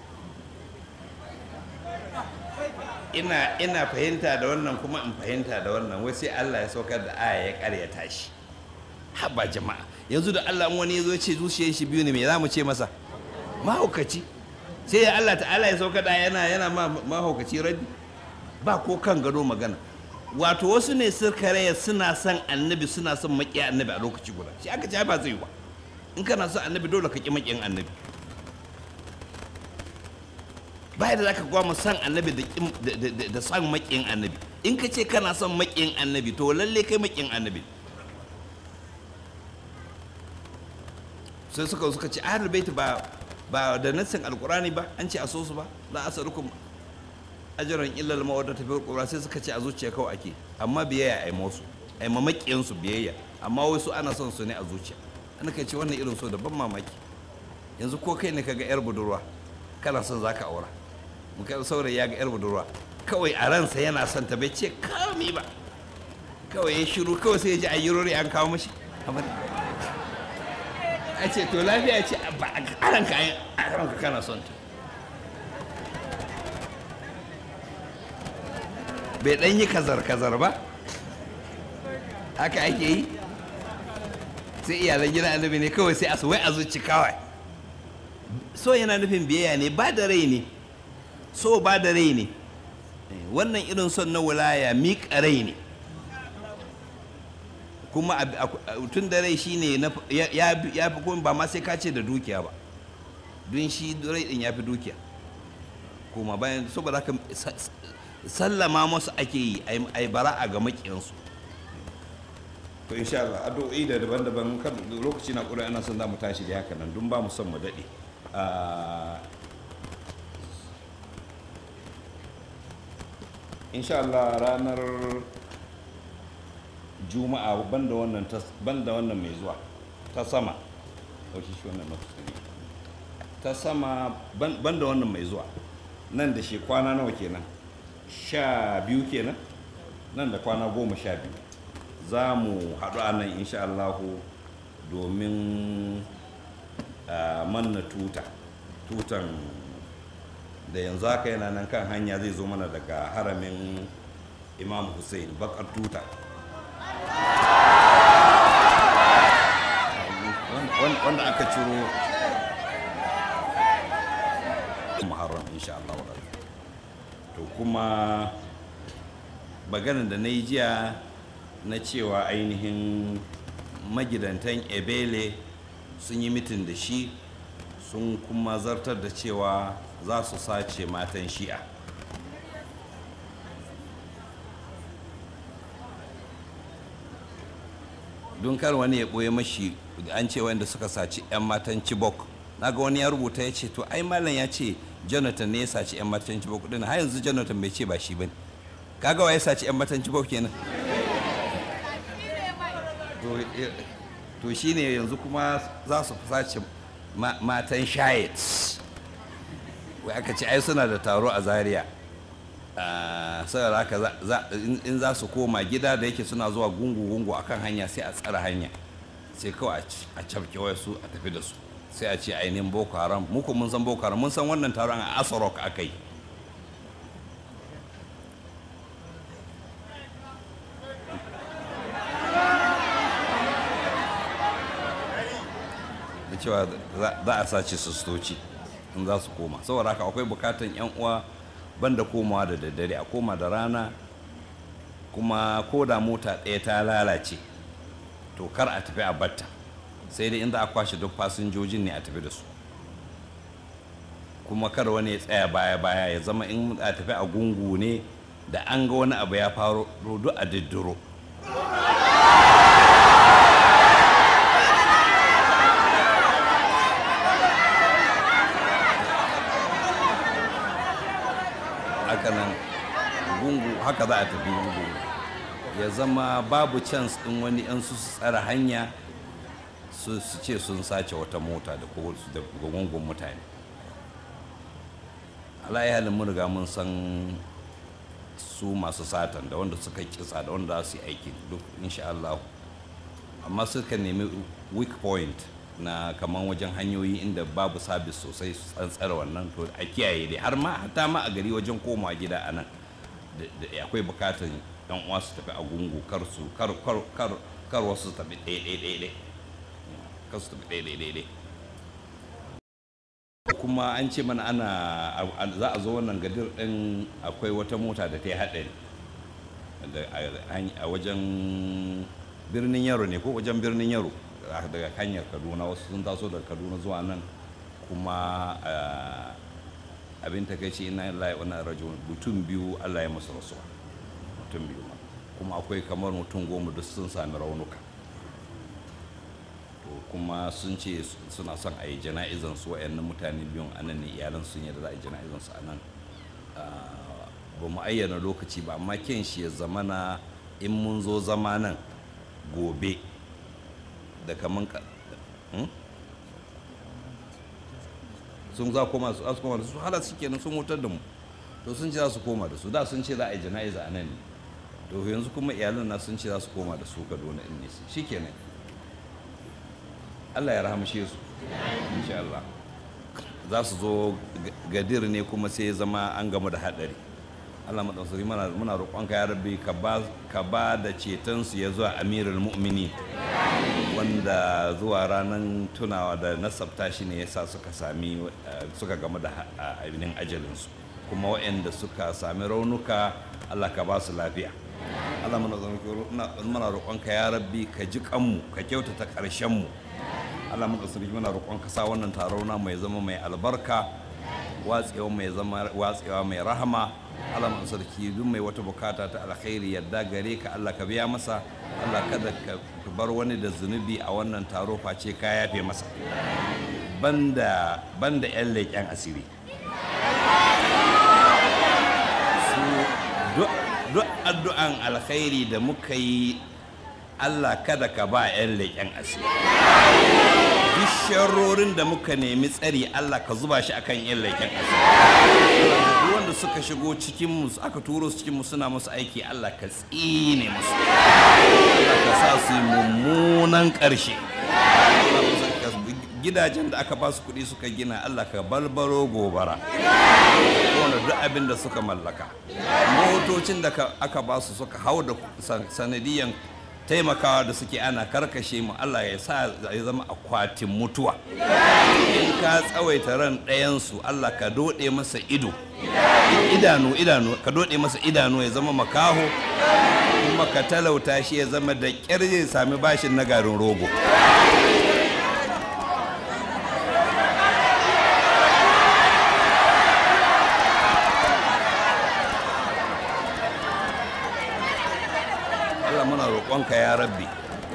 ina ina fahimta da wannan kuma in fahimta da wannan wai sai Allah ya saukar da aya ya karyata shi haba jama'a yanzu da Allah wani ya zo ce zuciyar shi biyu ne me za mu ce masa mahaukaci sai Allah ta'ala ya saukar da yana yana mahaukaci raddi ba ko kan gado magana wato wasu ne suka raya suna son annabi suna son maƙiya annabi a lokaci guda shi aka ce ba zai ba in kana son annabi dole ka ƙi maƙiyan annabi baya da zaka gwama son annabi da son maƙiyan annabi in ka ce kana son maƙiyan annabi to lalle kai maƙiyan annabi sai suka suka ce ahlul bait ba ba da nassin alqurani ba an ce a so su ba la asalukum ajiran illal mawadda tafi qur'an sai suka ce a zuciya kawai ake amma biyayya ai musu ai mamakiyan su biyayya amma wai su ana son su ne a zuciya ana kai ce wannan irin so da ban mamaki yanzu ko kai ne kaga yar budurwa kana son zaka aura mu kai saurayi ya ga yar budurwa kawai a ransa yana son ta bai ce kawai ba kawai ya shiru kawai sai ya ji ayyurori an kawo mashi a ce to lafiya ce ba a ranka a ranka kana son ta bai dan yi kazar-kazar ba haka ake yi sai iyalan gina annabi ne kawai sai a wai a zuci kawai so yana nufin biyayya ne ba da rai ne so ba da rai ne wannan irin son na wulaya miƙa rai ne kuma tun da rai shine ya fi kuma ba ma sai ka ce da dukiya ba don shi rai din ya fi dukiya kuma bayan saboda haka sallama masu ake yi a yi bara'a ga makiyansu to insha Allah addu'o'i da daban-daban kan lokaci na ƙura ana son za mu tashi da haka nan don ba mu son mu daɗe insha Allah ranar juma'a banda wannan banda wannan mai zuwa ta sama ɗauki shi wannan na fuskari ta sama ban ban da wannan mai zuwa nan da shi kwana nawa kenan sha biyu kenan nan da kwana goma sha biyu za mu haɗu a nan insha Allahu domin a manna tuta tutan da yanzu haka yana nan kan hanya zai zo mana daga haramin imam hussein bakar tuta Wan- wanda aka ciro muharram insha Allah to kuma maganar da na yi jiya na cewa ainihin magidantan ebele sun yi mitin da shi sun kuma zartar da cewa za su sace matan shi'a don kar wani ya ɓoye mashi an ce wanda suka saci 'yan matan chibok naga wani ya rubuta ya ce to ai malam ya ce jonathan ne ya saci 'yan matan chibok din har yanzu jonathan bai ce ba shi bane kaga wa ya saci 'yan matan chibok kenan to eh, to shine yanzu kuma za su sace ma- matan shayet wai aka ce ai suna da taro a zaria Ah, saboda haka za- za- in- in za su koma gida da yake suna zuwa gungu-gungu akan hanya sai a tsara hanya sai kawai a ci- a cafke su a tafi da su sai a ce ainihin boko haram muku mun san boko haram mun san wannan taron a asarok aka yi da cewa za- za a sace sistoci in za su koma saboda haka akwai bukatan yan uwa banda komawa da daddare a koma da rana kuma ko da mota ɗaya ta lalace to kar a tafi a batta sai dai inda a kwashe duk fasinjojin ne a tafi da su kuma kar wani ya tsaya baya baya ya zama in a tafi a gungu ne da an ga wani abu ya faru duk a diddiro haka nan gungu haka za a tafi gungu ya zama babu chance din wani yan su su tsara hanya su su ce sun sace wata mota da ko da gungun mutane alayi halin mun riga mun san su masu satan da wanda suka kitsa da wanda za su yi aikin duk insha Allah amma suka nemi weak point na kaman wajen hanyoyi inda babu sabis sosai su tsantsara wannan to a kiyaye dai har ma hatta ma a gari wajen komawa gida a nan da- da akwai bukatar yan uwa su tafi a gungu kar su kar kar kar kar wasu su tafi ɗaya ɗaya ɗaya ɗaya kar su tafi ɗaya ɗaya ɗaya ɗaya kuma an ce mana ana a- a- za a zo wannan gadir ɗin akwai wata mota da ta yi haɗari da- a- a- a wajen birnin yaro ne ko wajen birnin yaro a- daga hanyar kaduna wasu sun taso daga kaduna zuwa nan kuma ah, abin ta kai ina lillahi wa inna rajul mutum biyu Allah ya musu rasuwa mutum biyu ma kuma akwai kamar mutum goma duk sun sami raunuka to kuma sun ce su- suna son a yi jana'izan su wayannan mutane biyun anan ne iyalan sun yadda za a yi jana'izan su anan Ah, ba mu ayyana lokaci ba amma ken shi ya zamana in mun zo zama nan gobe da kaman ka Hmm? sun za koma su za su koma da su hala su kenan sun wutar da mu to sun ce za su koma da su da sun ce za a yi jana'iza a nan ne to yanzu kuma iyalan na sun ce za su koma da su kaduna in ne shi kenan Allah ya rahamshe su insha Allah za su zo ga- gadir ne kuma sai ya zama an gamu da haɗari Allah maɗausari muna muna roƙonka ya rabbi ka ba ka ba da cetonsu ya zuwa amirul mu'mini wanda zuwa ranar tunawa da nasabta shi ne yasa suka sami eh, suka gamu da ha- a- ainihin ajalinsu kuma waɗanda suka sami raunuka Allah ka ba su lafiya Allah muna roƙonka- muna- muna roƙonka ya rabbi ka ji kanmu ka kyautata ƙarshenmu Allah mu tsiri muna roƙon ka sa wannan taro na mai zama mai albarka watsewa mai zama watsewa mai rahama Allah mu sarki duk mai wata bukata ta alkhairi yadda gare ka Allah ka biya masa Allah kada ka ka bar wani da zunubi a wannan taro face ka yafe masa banda banda yan leƙen asiri su duk duk addu'an alkhairi da muka yi Allah kada ka ba 'yan leƙen asiri duk sharrorin da muka nemi tsari Allah ka zuba shi akan 'yan leƙen asiri duk wanda suka shigo cikinmu aka turo su cikinmu suna musu aiki Allah ka tsine musu Allah ka sa su yi mummunan ƙarshe gidajen da aka ba su kuɗi suka gina Allah ka balbaro gobara wanda duk abin da suka mallaka motocin da aka ba su suka hau da sanadiyan taimakawa da suke ana karkashe mu Allah ya sa ya zama akwatin mutuwa in ka tsawaita ran ɗayansu Allah ka doɗe masa ido idanu idanu ka doɗe masa idanu ya zama makaho kuma ka talauta shi ya zama da ƙyar zai sami bashin na garin rogo Allah muna roƙonka ya rabbi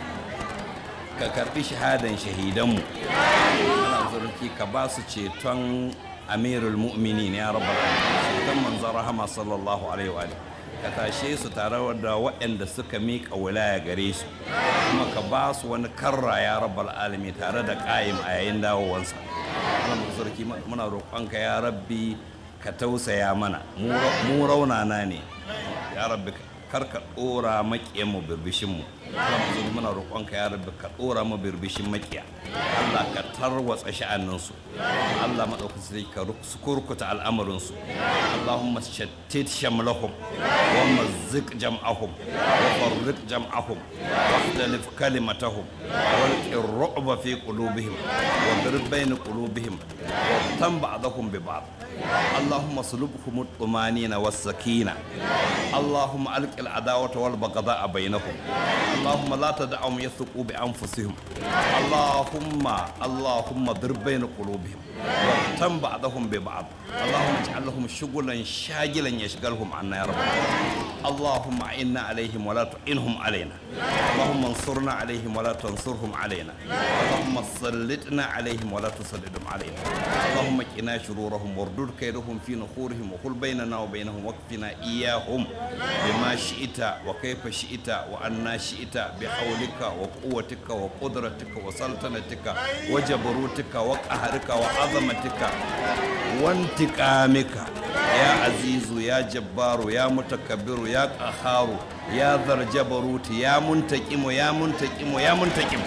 ka karɓi shahadan shahidanmu Allah zurki ka ba su ceton amirul mu'minin ya rabbal alamin ceton manzon rahama sallallahu alaihi wa ka tashe su tare da waɗanda suka miƙa wilaya gare su kuma ka ba su wani karra ya rabbal alamin tare da ƙayim a yayin dawowansa Allah zurki muna roƙonka ya rabbi ka tausaya mana mu raunana ne ya rabbi kar ka dora makiyan mu birbishin mu Allah mu zubi muna roƙonka ya rabbi ka dora mu birbishin makiya Allah ka tarwatsa sha'anin su Allah madaukakin sai ka kurkuta al'amarin su Allahumma shattit shamlahum wa mazziq jam'ahum wa farriq jam'ahum wa ikhtalif kalimatahum wa الرعب في قلوبهم واضرب بين قلوبهم واغتم بعضهم ببعض اللهم صلبهم الطمانينة والسكينة اللهم ألق العداوة والبغضاء بينهم اللهم لا تدعهم يثقوا بأنفسهم اللهم اللهم ضرب بين قلوبهم واغتم بعضهم ببعض اللهم اجعل لهم شغلا شاغلا يشغلهم عنا يا رب اللهم اعنا عليهم ولا تعينهم علينا اللهم انصرنا عليهم ولا تنصرهم علينا اللهم سلطنا عليهم ولا تسلطهم علينا اللهم قنا شرورهم واردد كيدهم في نحورهم وقل بيننا وبينهم واكفنا اياهم بما شئت وكيف شئت وأنا شئت بحولك وقوتك وقدرتك وسلطنتك وجبروتك وقهرك وعظمتك وانتقامك يا عزيز يا جبار يا متكبر يا قهار يا ذا الجبروت يا منتقم يا منتقم يا منتقم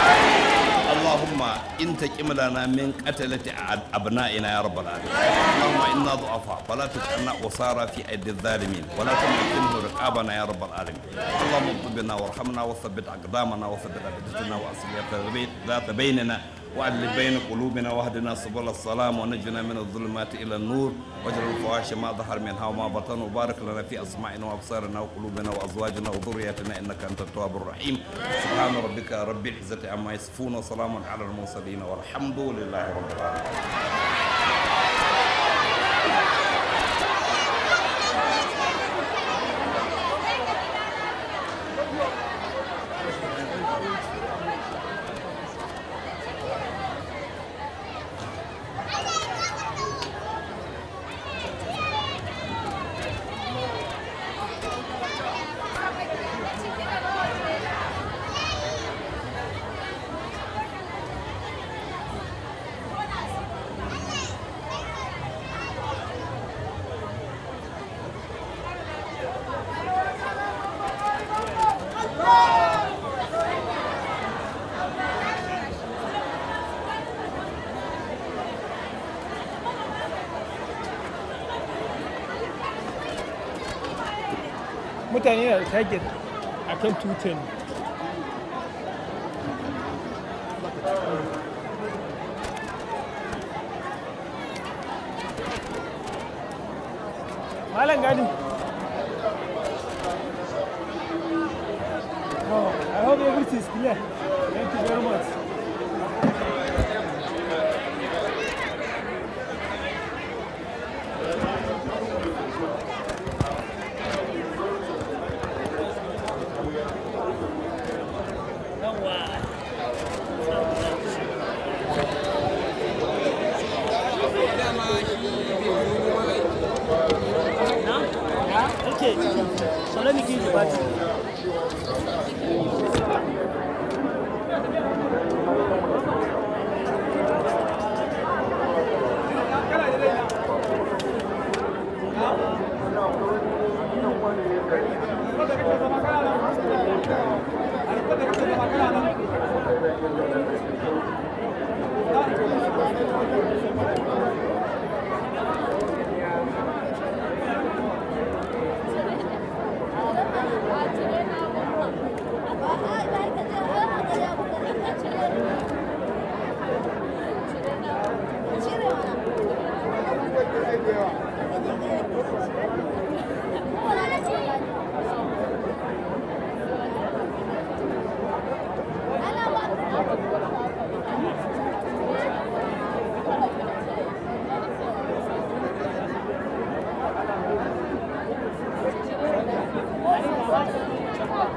اللهم انتقم لنا من قتلة أبنائنا يا رب العالمين اللهم إنا ضعفاء فلا تجعلنا أسارى في أيدي الظالمين ولا تمكنه رقابنا يا رب العالمين اللهم اطلبنا وارحمنا وثبت أقدامنا وثبت أبدتنا وأصلح ذات بيننا وأدل بين قلوبنا واهدنا سبل السلام ونجنا من الظلمات إلى النور واجعل الفواحش ما ظهر منها وما بطن وبارك لنا في أسماعنا وأبصارنا وقلوبنا وأزواجنا وذرياتنا إنك أنت التواب الرحيم سبحان ربك رب العزة عما يصفون وسلام على المرسلين والحمد لله رب العالمين mutane na da target a kan tutan malam gadi oh, I hope everything is clear thank you very much Okay, so let me give you the battery.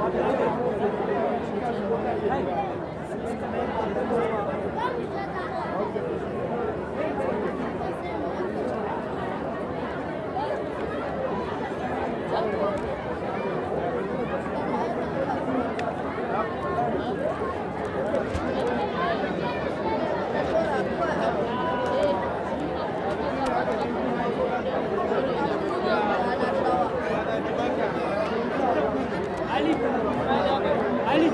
Ali. Ali.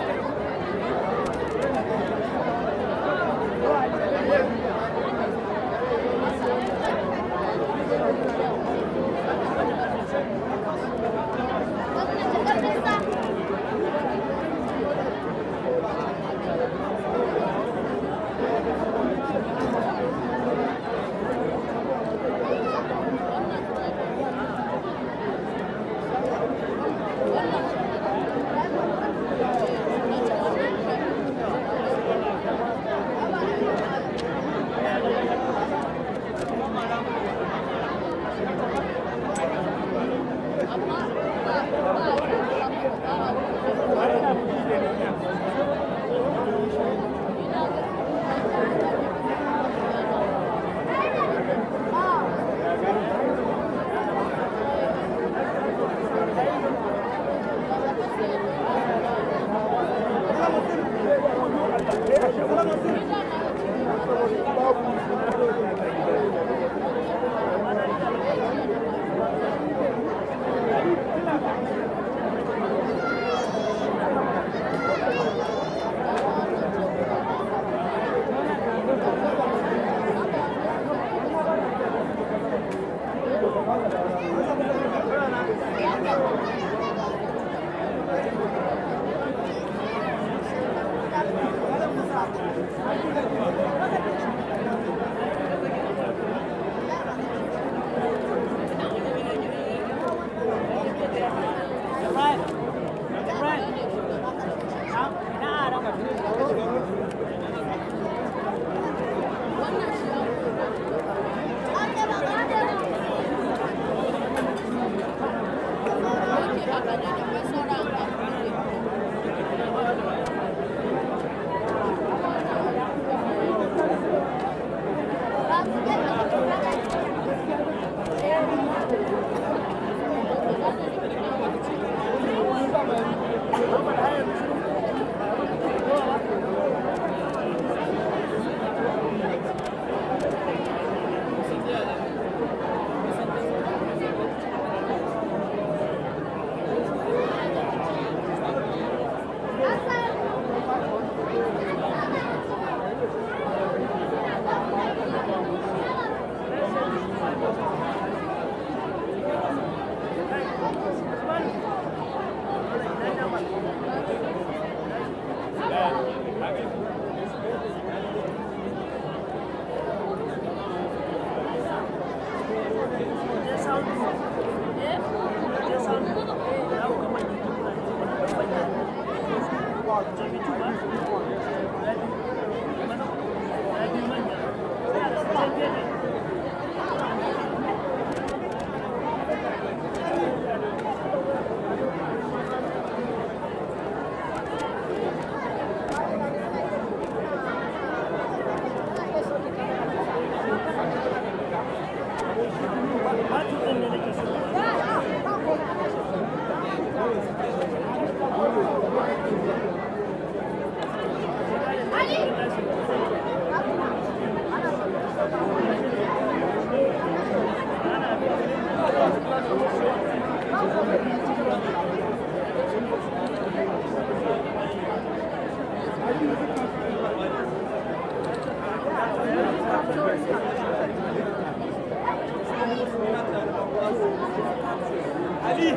Ali.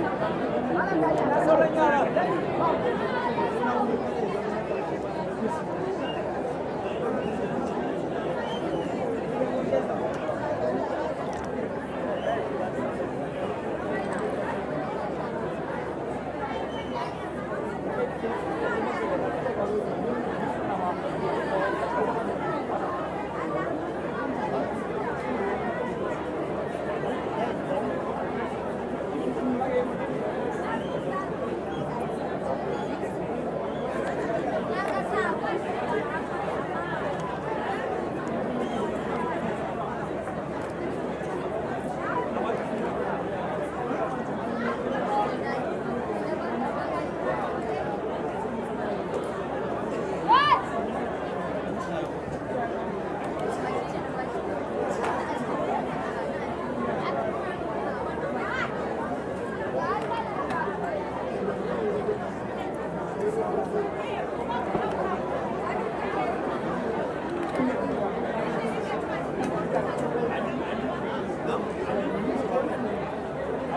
Sauran yara.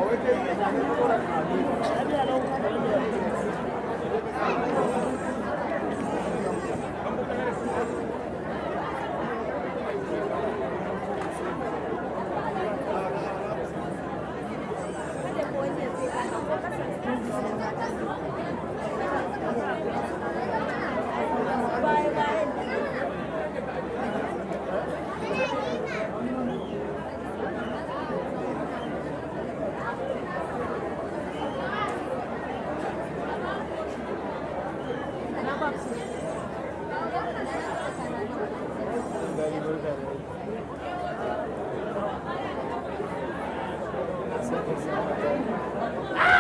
Ah!